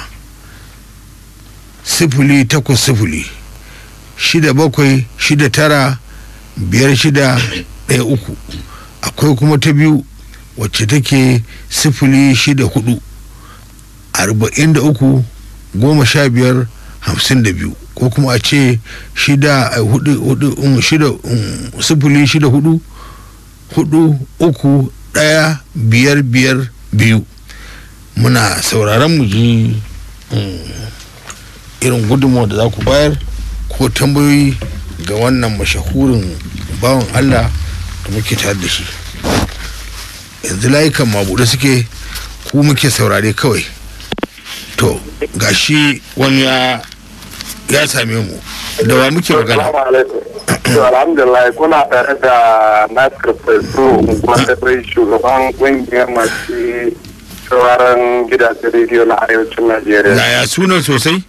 [SPEAKER 4] sifili takwas sifili shida bakwai shida tara biyar shida ɗaya uku akwai kuma ta biyu wacce take sifili shida hudu arba'in da uku goma sha biyar hamsin da biyu ko kuma a ce shida a hudu hudu um, shida um, sifili shida hudu hudu uku ɗaya biyar biyar biyu muna sauraron mu ji um, irin gudunmawa da za ku bayar ko tambayoyi ga wannan mashahurin bawan allah da muke tare da shi yanzu layukan mabuɗe suke ku muke saurare kawai to gashi wani ya ya same mu da wa muke magana
[SPEAKER 5] Assalamu alaikum. To alhamdulillah kuna tare da Nasir Fesu wanda bai shugaban kungiyar masu sauraron gidajen rediyo na arewacin Najeriya.
[SPEAKER 4] na ya sunan sosai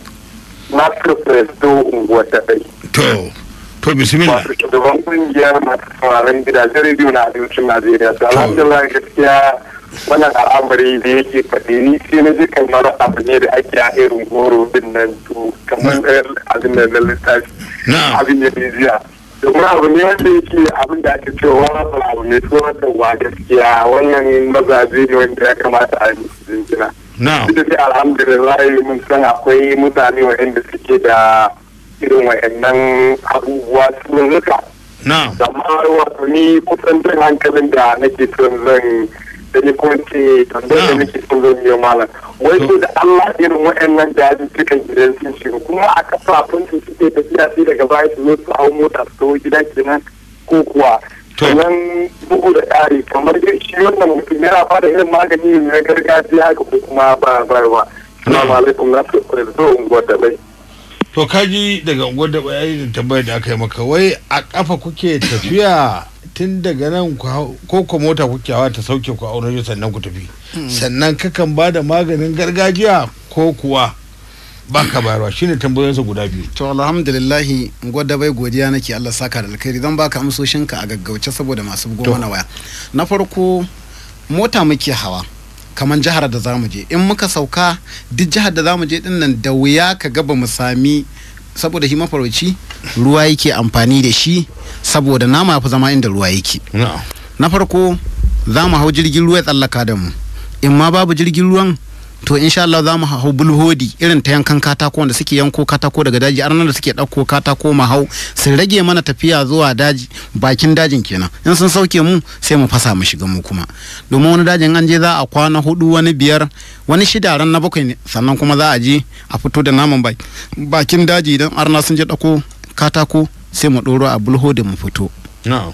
[SPEAKER 5] Nasir Fesu unguwar da bai.
[SPEAKER 4] to to bismillah
[SPEAKER 5] Wato shugaban kungiyar masu sauraron gidajen rediyo na arewacin Najeriya. To alhamdulillah gaskiya wannan al'amari da yake faɗi ni sai na ji kamar abu ne da ake a irin goro din nan to kamar abin da na littafi.
[SPEAKER 4] na'am
[SPEAKER 5] abin da bai jiya domin abu ne wanda yake abin da ake cewa wani abu ne tsoratarwa gaskiya wannan mazaje ne wanda ya kamata a yi musu jinjina
[SPEAKER 4] na'am
[SPEAKER 5] duk da dai alhamdulillah mun san akwai mutane waɗanda suke da irin waɗannan abubuwa sun zuka
[SPEAKER 4] na'am
[SPEAKER 5] amma wato ni kusan jin hankalin da nake son zan da ni kuma ce tambayar da nake son zan yi malam wai to da Allah irin waɗannan dajin cikin gidan sun shiga kuma a kafafun su suke tafiya sai daga baya su zo su hau mota su tawo gida kenan ko kuwa
[SPEAKER 4] To.
[SPEAKER 5] sannan bugu da ƙari kamar dai shi wannan mutum yana fara irin magani ne na gargajiya haka ko kuma ba ba Assalamu alaikum na fi da zo unguwar da bai.
[SPEAKER 4] to kaji daga unguwar da bayani da tambayar da aka yi maka wai a kafa kuke tafiya tun daga nan ku hau- ko ko mota kuke hawa ta sauke ku a wurin sannan ku tafi sannan kakan ba da maganin gargajiya ko kuwa baka bayarwa shine tambayoyinsa guda biyu
[SPEAKER 3] to alhamdulillahi gwada bai godiya nake Allah saka da alkhairi zan baka amsoshinka a gaggauce saboda masu bugo
[SPEAKER 4] To.
[SPEAKER 3] mana waya na farko mota muke hawa kamar jihar da zamu je in muka sauka duk jihar da zamu je din nan da wuya ka ga ba mu sami saboda shi mafarauci ruwa yake amfani da shi saboda nama fi zama inda ruwa yake
[SPEAKER 4] na'am
[SPEAKER 3] na farko za mu hau jirgin ruwa ya tsallaka da mu in ma babu jirgin ruwan to insha Allah za mu hau bulhodi irin ta yankan katako wanda suke yanko katako daga daji arnan da suke ɗauko katako mu hau su rage mana tafiya zuwa daji bakin dajin kenan in sun sauke mu sai mu fasa mu shiga mu kuma domin wani dajin an je za a kwana hudu wani biyar wani shida ran na bakwai ne sannan kuma za a je a fito da naman baki- bakin daji idan arna sun je ɗauko katako sai mu ɗoro a bulhodin mu fito
[SPEAKER 4] na'am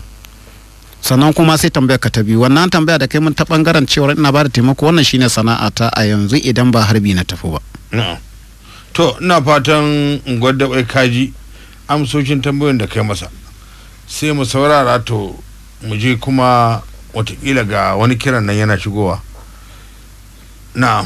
[SPEAKER 3] sannan kuma sai tambayar ka ta biyu wannan tambaya da kai mun ta bangaren cewar ina ba da taimako wannan shine sana'ata a yanzu idan ba harbi na tafi ba
[SPEAKER 4] na'am to ina fatan unguwar da bai kaji amsoshin tambayoyin da kai masa sai mu saurara to mu je kuma watakila ga wani kiran nan yana shigowa na'am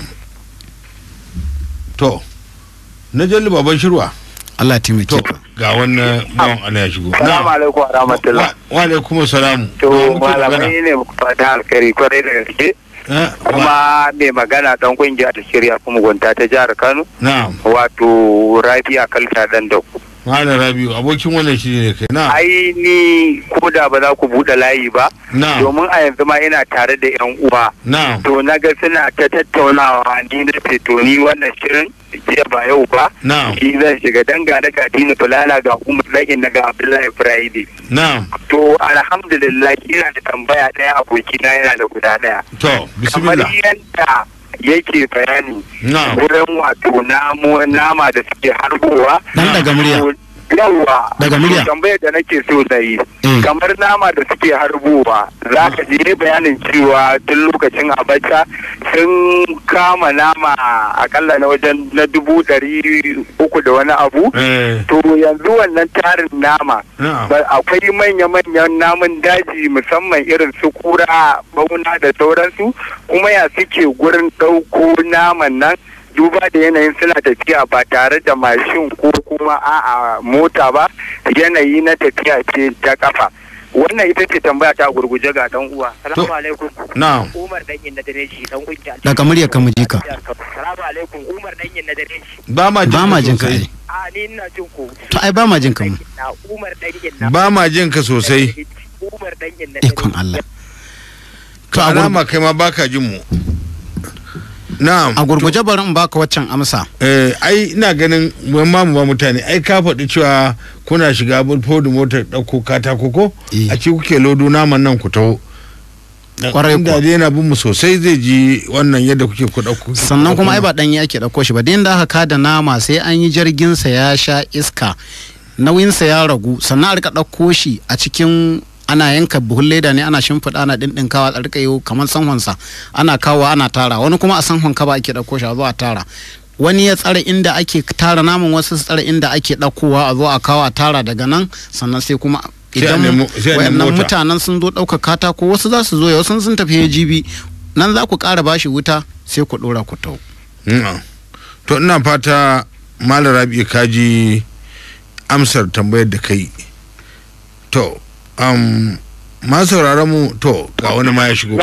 [SPEAKER 4] to na jalli baban shirwa
[SPEAKER 3] Allah ya taimake
[SPEAKER 4] to
[SPEAKER 3] ka
[SPEAKER 4] ga wannan bawan Allah ya shigo
[SPEAKER 5] Salamu alaikum wa rahmatullah.
[SPEAKER 4] wa wa alaikum salam
[SPEAKER 5] To
[SPEAKER 4] Da wa muke magana?
[SPEAKER 5] malamai ne muku fata alkhairi kwarai da gaske.
[SPEAKER 4] Eh, wa-
[SPEAKER 5] Kuma mai magana dan kungiya ta shirya kuma gunta ta jihar Kano.
[SPEAKER 4] na'am
[SPEAKER 5] Wato Rabi'a Kalta dan da ku.
[SPEAKER 4] malam rabiu abokin wannan shi ne kai na'am
[SPEAKER 5] Ai ni ko da ba za ku buɗe layi ba.
[SPEAKER 4] na'am
[SPEAKER 5] Domin a yanzu ma ina tare da yan uwa.
[SPEAKER 4] na'am
[SPEAKER 5] To na ga suna ta tattaunawa ni na ce to ni wannan shirin jiya ba yau ba.
[SPEAKER 4] na'am
[SPEAKER 5] Shi zan shiga danga da Kadina Fulana ga Umar Lagin na ga Abdullahi Friday.
[SPEAKER 4] na'am
[SPEAKER 5] To alhamdulillah ina da tambaya ɗaya abokina yana da guda ɗaya.
[SPEAKER 4] to
[SPEAKER 5] Kamar
[SPEAKER 4] bismillah
[SPEAKER 5] yadda yake bayani
[SPEAKER 4] na'am
[SPEAKER 5] wurin wato namo nama da suke harbowa.
[SPEAKER 3] dan daga murya
[SPEAKER 5] to Yawwa.
[SPEAKER 3] Daga murya.
[SPEAKER 5] to Tambayar da nake so na yi.
[SPEAKER 3] Mm.
[SPEAKER 5] Kamar nama da suke harbowa za ka je bayanin cewa tun lokacin abacha sun kama nama akalla na wajen na dubu ɗari uku da wani abu.
[SPEAKER 4] eh
[SPEAKER 5] To yanzu wannan tarin nama
[SPEAKER 4] na'am
[SPEAKER 5] Ba- akwai manya-manyan namun daji musamman irin su kura bauna da sauransu kuma ya suke gurin ɗauko naman nan duba da yanayin suna tafiya ba tare da mashin ko kuma a'a mota ba yanayi na tafiya ce ta kafa wannan ita ce tambaya ta gurguje ga dan uwa salamu alaikum
[SPEAKER 4] na'am
[SPEAKER 5] umar dan yin na dare shi dan kungiya
[SPEAKER 3] daga muryar ka mu ji ka
[SPEAKER 5] salamu alaikum umar dan yin na dare shi
[SPEAKER 4] ba ma jin
[SPEAKER 3] ba ma jin ka
[SPEAKER 4] sosai.
[SPEAKER 3] ai
[SPEAKER 5] a ni ina jin ku
[SPEAKER 3] to ai ba ma jin ka mu
[SPEAKER 5] na umar dan yin na
[SPEAKER 4] ba ma jin ka sosai
[SPEAKER 5] umar dan yin na
[SPEAKER 3] ikon Allah to a gur-
[SPEAKER 4] alama kai ma baka jin mu na'am
[SPEAKER 3] a gurguje bari in baka waccan amsa
[SPEAKER 4] eh ai ina ganin mun ma mu ba mutane ai ka faɗi cewa kuna shiga bulfo da motar ɗauko katako ko
[SPEAKER 3] Eh.
[SPEAKER 4] a ci kuke lodo naman nan ku taho
[SPEAKER 3] Kwarai
[SPEAKER 4] inda
[SPEAKER 3] kuwa.
[SPEAKER 4] dai yana bin mu sosai zai ji wannan yadda kuke ku ɗauko
[SPEAKER 3] sannan kuma ai ba ɗanye ake ɗauko shi ba da inda aka kada nama sai an yi jirgin sa ya sha iska nauyinsa ya ragu sannan a rika ɗauko shi a cikin ana yanka buhun leda ne ana shimfiɗa ana ɗinɗinkawa a rika yi kamar sanhonsa ana kawo ana tara wani kuma a sanhon kaba ake ɗauko shi a zo a tara wani ya tsare inda ake tara naman wasu su tsare inda ake ɗaukowa a zo a kawo a tara daga nan sannan sai kuma
[SPEAKER 4] Sai a
[SPEAKER 3] idan
[SPEAKER 4] nemo- sai a nemo
[SPEAKER 3] wayannan
[SPEAKER 4] mota.
[SPEAKER 3] mutanen sun zo ɗauka katako wasu za su zo ya wasu sun tafi jibi nan za ku ƙara bashi wuta sai ku ɗora ku tau
[SPEAKER 4] Mm. to ina fata malam rabi kaji amsar tambayar da kai to um, ma sauraron mu to ga wani ma ya shigo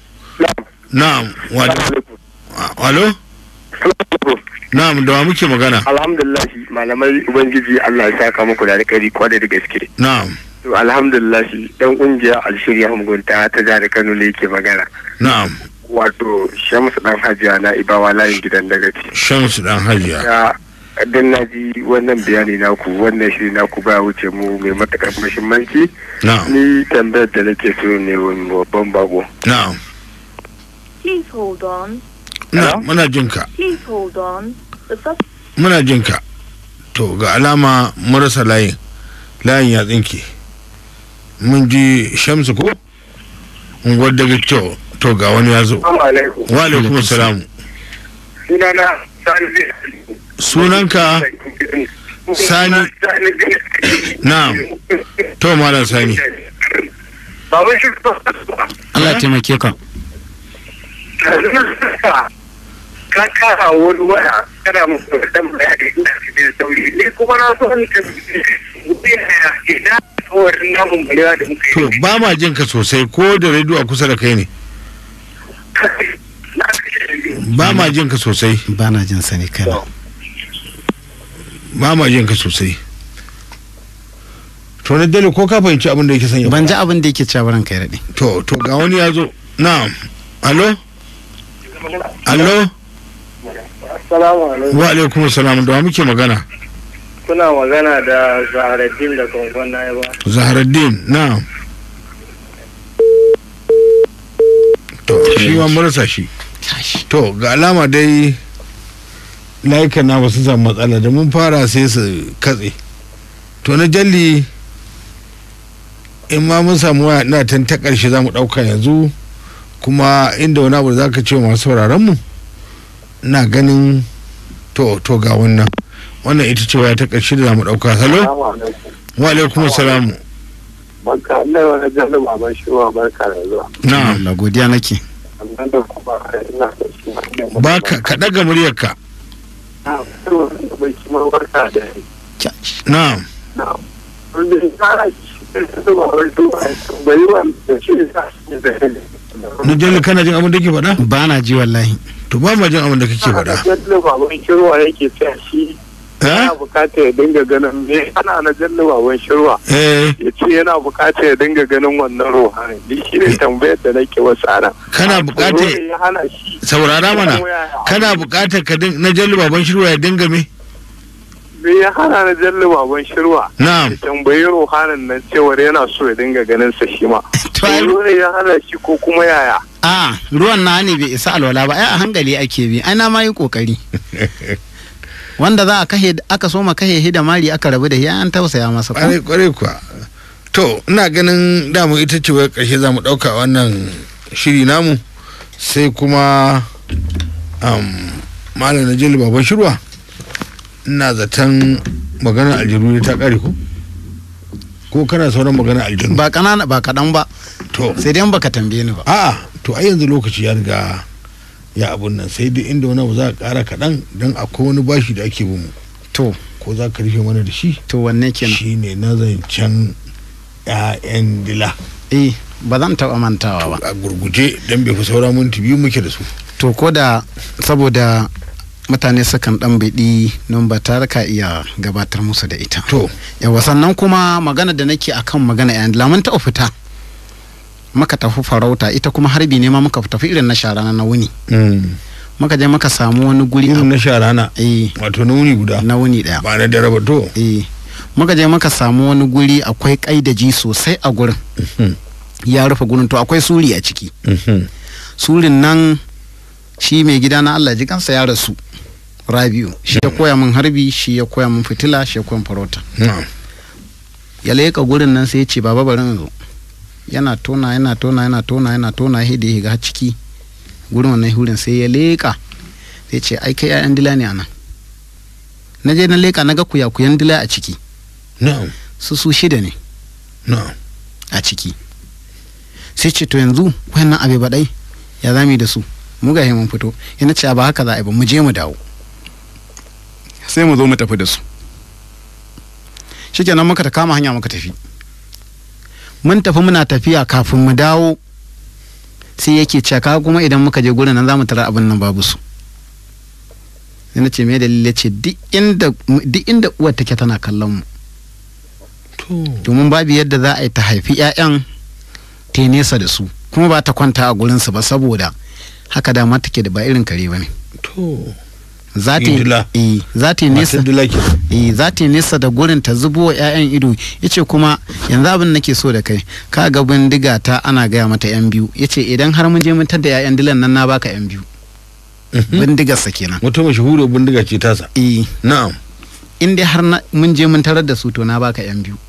[SPEAKER 4] na'am walo walo na'am da wa muke magana
[SPEAKER 5] alhamdulillah malamai ubangiji Allah ya saka muku da alkhairi kwarai da gaske
[SPEAKER 4] na'am
[SPEAKER 5] to alhamdulillah dan kungiya alshirya mugunta ta jihar Kano ne yake magana
[SPEAKER 4] na'am
[SPEAKER 5] wato Shamsu dan Hajiya na Ibawa layin gidan dagaci
[SPEAKER 4] shamsu dan hajiya
[SPEAKER 5] ya dan na ji wannan bayani naku wannan shiri naku ba wuce mu mai matakar muhimmanci
[SPEAKER 4] na'am
[SPEAKER 5] ni tambayar da nake so ne wani babban bago
[SPEAKER 4] na'am
[SPEAKER 6] Please hold on.
[SPEAKER 4] na muna jinka
[SPEAKER 6] Please hold on. The sus-
[SPEAKER 4] muna jinka to ga alama marasa layin layin ya tsinke mun ji shamsu ko unguwar daga to to ga wani ya zo
[SPEAKER 5] Assalamu alaikum
[SPEAKER 4] wa alaikum salamu
[SPEAKER 5] sunana Sani
[SPEAKER 4] sunanka Sani. na'am to malam sani
[SPEAKER 5] Baban shi
[SPEAKER 3] Allah ya taimake ka
[SPEAKER 5] ka kara wani waya kana musu dan bayani ina cikin sauri ni kuma na so ni ka ina tsohon namun balewa da muka
[SPEAKER 4] to
[SPEAKER 5] yi
[SPEAKER 4] ba ma jinka sosai ko da rediyo a kusa da kai ne ba ma jinka sosai
[SPEAKER 3] ba na jin sani kai
[SPEAKER 4] ba ma jinka sosai to na dale ko ka fahimci abin da yake sanya
[SPEAKER 3] ban ji abin da yake cewa ranka ya daɗe
[SPEAKER 4] to to ga wani ya zo na'am alo alo
[SPEAKER 5] Assalamu alaikum
[SPEAKER 4] wa alaikum salam da wa muke magana
[SPEAKER 5] kuna magana da Zaharaddin da Kongon na ba
[SPEAKER 4] zaharaddin na'am to shi ma marasa shi to ga alama dai layukan na ba su samu matsala da mun fara sai su katse to na jalli in ma mun samu waya ina tan ta karshe za mu ɗauka yanzu kuma inda wani abu da za ka ce wa masu sauraron mu ina ganin to to ga wannan wannan ita ce waya ta karshe da za mu ɗauka halo wa alaikum salamu
[SPEAKER 5] Barka Allah wani jallu baban shi wa barka da zuwa.
[SPEAKER 4] na'am
[SPEAKER 3] Allah godiya nake
[SPEAKER 5] Amma da kuma ina da shi ma ina
[SPEAKER 4] ba ka ka ɗaga muryarka
[SPEAKER 5] Na so da bai shi ma barka da ni.
[SPEAKER 4] na'am
[SPEAKER 5] Na. Wanda ya fara shi da baban shi wa bai wa da shi da shi da ni.
[SPEAKER 4] na jalli kana jin abin da ke faɗa
[SPEAKER 3] ba na ji wallahi
[SPEAKER 4] to ba ma jin abin da kake faɗa
[SPEAKER 5] Jallu baban shirwa yake tsaya shi
[SPEAKER 4] eh
[SPEAKER 5] yana bukatar ya dinga ganin me ana na jallu baban shirwa.
[SPEAKER 4] eh
[SPEAKER 5] ya ce yana bukatar ya dinga ganin wannan ruhani ni shi ne tambayar da nake wasu ana
[SPEAKER 4] kana buƙatar
[SPEAKER 5] ya hana shi
[SPEAKER 4] saurara mana kana buƙatar ka din na jalli baban shirwa ya dinga me
[SPEAKER 5] me ya hana na jalli baban shirwa
[SPEAKER 4] na'am
[SPEAKER 5] ya tambayi ruhanin nan cewar yana so ya dinga ganin sa shi ma
[SPEAKER 3] to ai
[SPEAKER 5] Tsoro ne ya hana shi ko kuma yaya
[SPEAKER 3] a ruwan na ne bai isa alwala ba ai a hankali ake bi ai na ma yi kokari wanda za a kahe aka soma kahe hi da mari aka rabu da shi an tausaya masa ko
[SPEAKER 4] kwarai kwarai kuwa to ina ganin damu ita ce wai ƙarshe za mu ɗauka wannan shiri namu sai kuma um, malam na jalli baban shirwa ina zaton maganar aljanu ne ta ƙare ko ko kana sauran maganar aljanu
[SPEAKER 3] ba kanana ba kaɗan ba
[SPEAKER 4] to
[SPEAKER 3] sai dai in baka tambaye ni ba
[SPEAKER 4] a'a to ai yanzu lokaci ya riga ya abun nan sai dai inda wani abu za a ƙara kaɗan don akwai wani bashi da ake bin mu
[SPEAKER 3] to
[SPEAKER 4] ko za ka rufe mana da shi
[SPEAKER 3] to wanne kenan
[SPEAKER 4] shi ne na zancen 'ya'yan dila
[SPEAKER 3] eh ba zan taɓa mantawa ba
[SPEAKER 4] a gurguje don bai fi saura minti biyu muke da su
[SPEAKER 3] to ko da saboda mutane sukan dan biɗi nan ba tare ka iya gabatar musu da ita
[SPEAKER 4] to
[SPEAKER 3] yawa sannan kuma magana da nake akan magana yan lamun ta fita muka tafi farauta ita kuma harbi ne ma muka tafi irin na shara na wuni muka je muka samu wani guri
[SPEAKER 4] irin na shara na
[SPEAKER 3] eh
[SPEAKER 4] wato na wuni guda
[SPEAKER 3] na wuni daya
[SPEAKER 4] ba na dare ba to
[SPEAKER 3] eh muka je muka samu wani guri akwai kaidaji sosai a gurin ya rufe gurin to akwai suri a ciki surin nan shi mai gida na Allah ji kansa ya rasu rabiu shi ya koya min harbi shi ya koya min fitila shi ya koya min farauta
[SPEAKER 4] na'am
[SPEAKER 3] ya leƙa gurin nan sai ya ce baba bari in zo yana tona yana tona yana tona yana tona sai da ya shiga har ciki gurin wannan hurin sai ya leƙa sai ce ai kai 'ya'yan dila ne anan na je na leƙa na ga kuyakuyan dila a ciki
[SPEAKER 4] na'am
[SPEAKER 3] su su shida ne
[SPEAKER 4] na'am
[SPEAKER 3] a ciki sai ce to yanzu wayannan abe baɗai ya zami da su mu ga mun fito yana ce ba haka za a yi ba mu je mu dawo sai mu zo mu tafi da su shikenan muka ta kama hanya muka tafi mun tafi muna tafiya kafin mu dawo sai yake cewa ka kuma idan muka je gurin nan za mu tara abin nan babu su sai na ce me dalili ya ce duk inda duk inda uwar take tana kallon mu
[SPEAKER 4] to
[SPEAKER 3] domin babu yadda za a yi ta haifi 'ya'yan ta yi nesa da su kuma ba ta kwanta a gurinsu ba saboda haka dama take da ba irin kare ba ne
[SPEAKER 4] to
[SPEAKER 3] za ta yi
[SPEAKER 4] Indila.
[SPEAKER 3] eh, za ta yi nesa
[SPEAKER 4] masu dila ke
[SPEAKER 3] eh, za ta yi nesa da gurin ta zubo wa 'ya'yan ido yace kuma yanzu abin nake so da kai ka ga bindiga ta ana gaya mata 'yan biyu yace idan har mun je mun tada 'ya'yan dilan nan na baka 'yan biyu bindigarsa kenan
[SPEAKER 4] wata mashahurar bindiga ce tasa
[SPEAKER 3] eh
[SPEAKER 4] na'am
[SPEAKER 3] in dai har na- mun je mun tarar da su to na baka yan biyu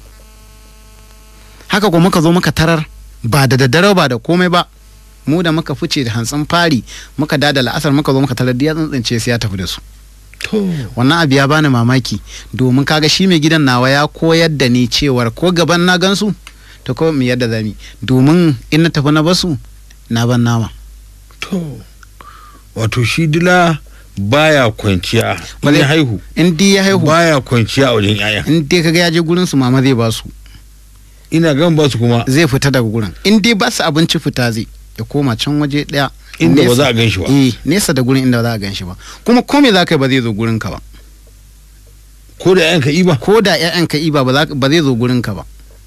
[SPEAKER 3] haka kuma muka zo muka tarar ba da daddare ba da komai ba mu da muka fice da hantsin fari muka dada la'asar muka zo muka tarar da ya tsantsance sai ya tafi da su
[SPEAKER 4] to
[SPEAKER 3] wannan abu ya bani mamaki domin kaga shi mai gidan nawa ya koyar da ni cewar ko gaban na gansu to ko mu yadda zami domin in na tafi na basu na ban nama
[SPEAKER 4] to wato shi dila baya kwanciya
[SPEAKER 3] Ba
[SPEAKER 4] in
[SPEAKER 3] zai-
[SPEAKER 4] ya haihu
[SPEAKER 3] in dai ya haihu
[SPEAKER 4] baya kwanciya a wajen 'ya'ya
[SPEAKER 3] in dai kaga ya je gurin su mama zai ba su
[SPEAKER 4] ina gan ba su kuma
[SPEAKER 3] zai fita daga gurin in dai ba su abinci fita zai ya koma can waje daya
[SPEAKER 4] inda ba
[SPEAKER 3] nesa-
[SPEAKER 4] za a gan shi ba
[SPEAKER 3] eh nesa da gurin inda ba za a gan shi ba kuma ko me za ka yi ba zai zo gurin ka ba
[SPEAKER 4] ko da 'ya'yanka iba
[SPEAKER 3] ko da ƴaƴan ka iba ba za- ba zai zo gurin ka ba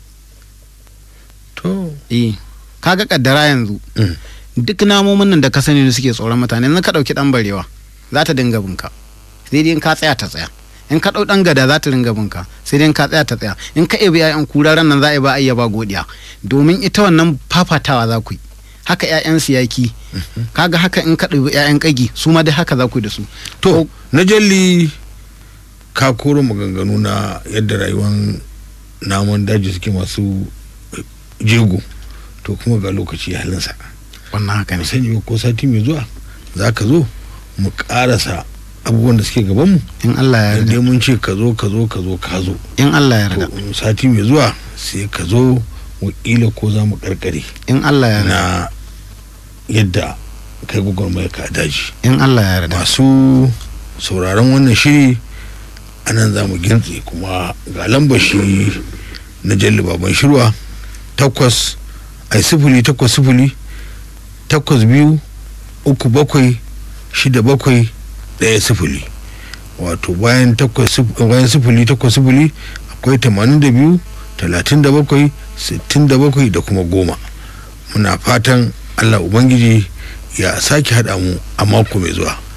[SPEAKER 4] to
[SPEAKER 3] eh kaga kaddara yanzu
[SPEAKER 4] Mm.
[SPEAKER 3] duk namomin nan da ka sani ne suke tsoron mutane in ka dauki dan barewa za ta dinga binka sai dai in ka tsaya ta tsaya in ka dau dan gada za ta dinga binka sai dai in ka tsaya ta tsaya in ka ebi ƴaƴan kuraren nan za a yi ba ayya ba godiya domin ita wannan fafatawa za ku yi haka ƴaƴan siyaki kaga haka in ka ɗebi ƴaƴan ƙagi su ma dai haka za ku yi da su
[SPEAKER 4] to na jalli ka koro maganganu na yadda rayuwar namun daji suke masu jego to kuma ga lokaci ya halinsa
[SPEAKER 3] wannan haka ne
[SPEAKER 4] mu sani ba ko sati mai zuwa za ka zo mu karasa abubuwan da suke gabanmu
[SPEAKER 3] in Allah ya
[SPEAKER 4] dan dai
[SPEAKER 3] yarda
[SPEAKER 4] mun ce ka zo ka zo ka zo ka zo
[SPEAKER 3] in Allah ya yarda
[SPEAKER 4] to sati mai zuwa sai ka zo wakila ko za mu karkare
[SPEAKER 3] in Allah ya yarda
[SPEAKER 4] na yadda kai gwagwarmaya ka a daji
[SPEAKER 3] in Allah ya yarda
[SPEAKER 4] masu sauraron wannan shiri a nan za mu gintse kuma ga lambar shi na jalli baban shirwa takwas ai sifili takwas sifili takwas biyu uku bakwai shida bakwai ɗaya sifili wato bayan takwas sif- bayan sifili takwas sifili akwai tamanin da biyu talatin da bakwai sittin da bakwai da kuma goma muna fatan allah ubangiji ya sake haɗa mu a mako mai zuwa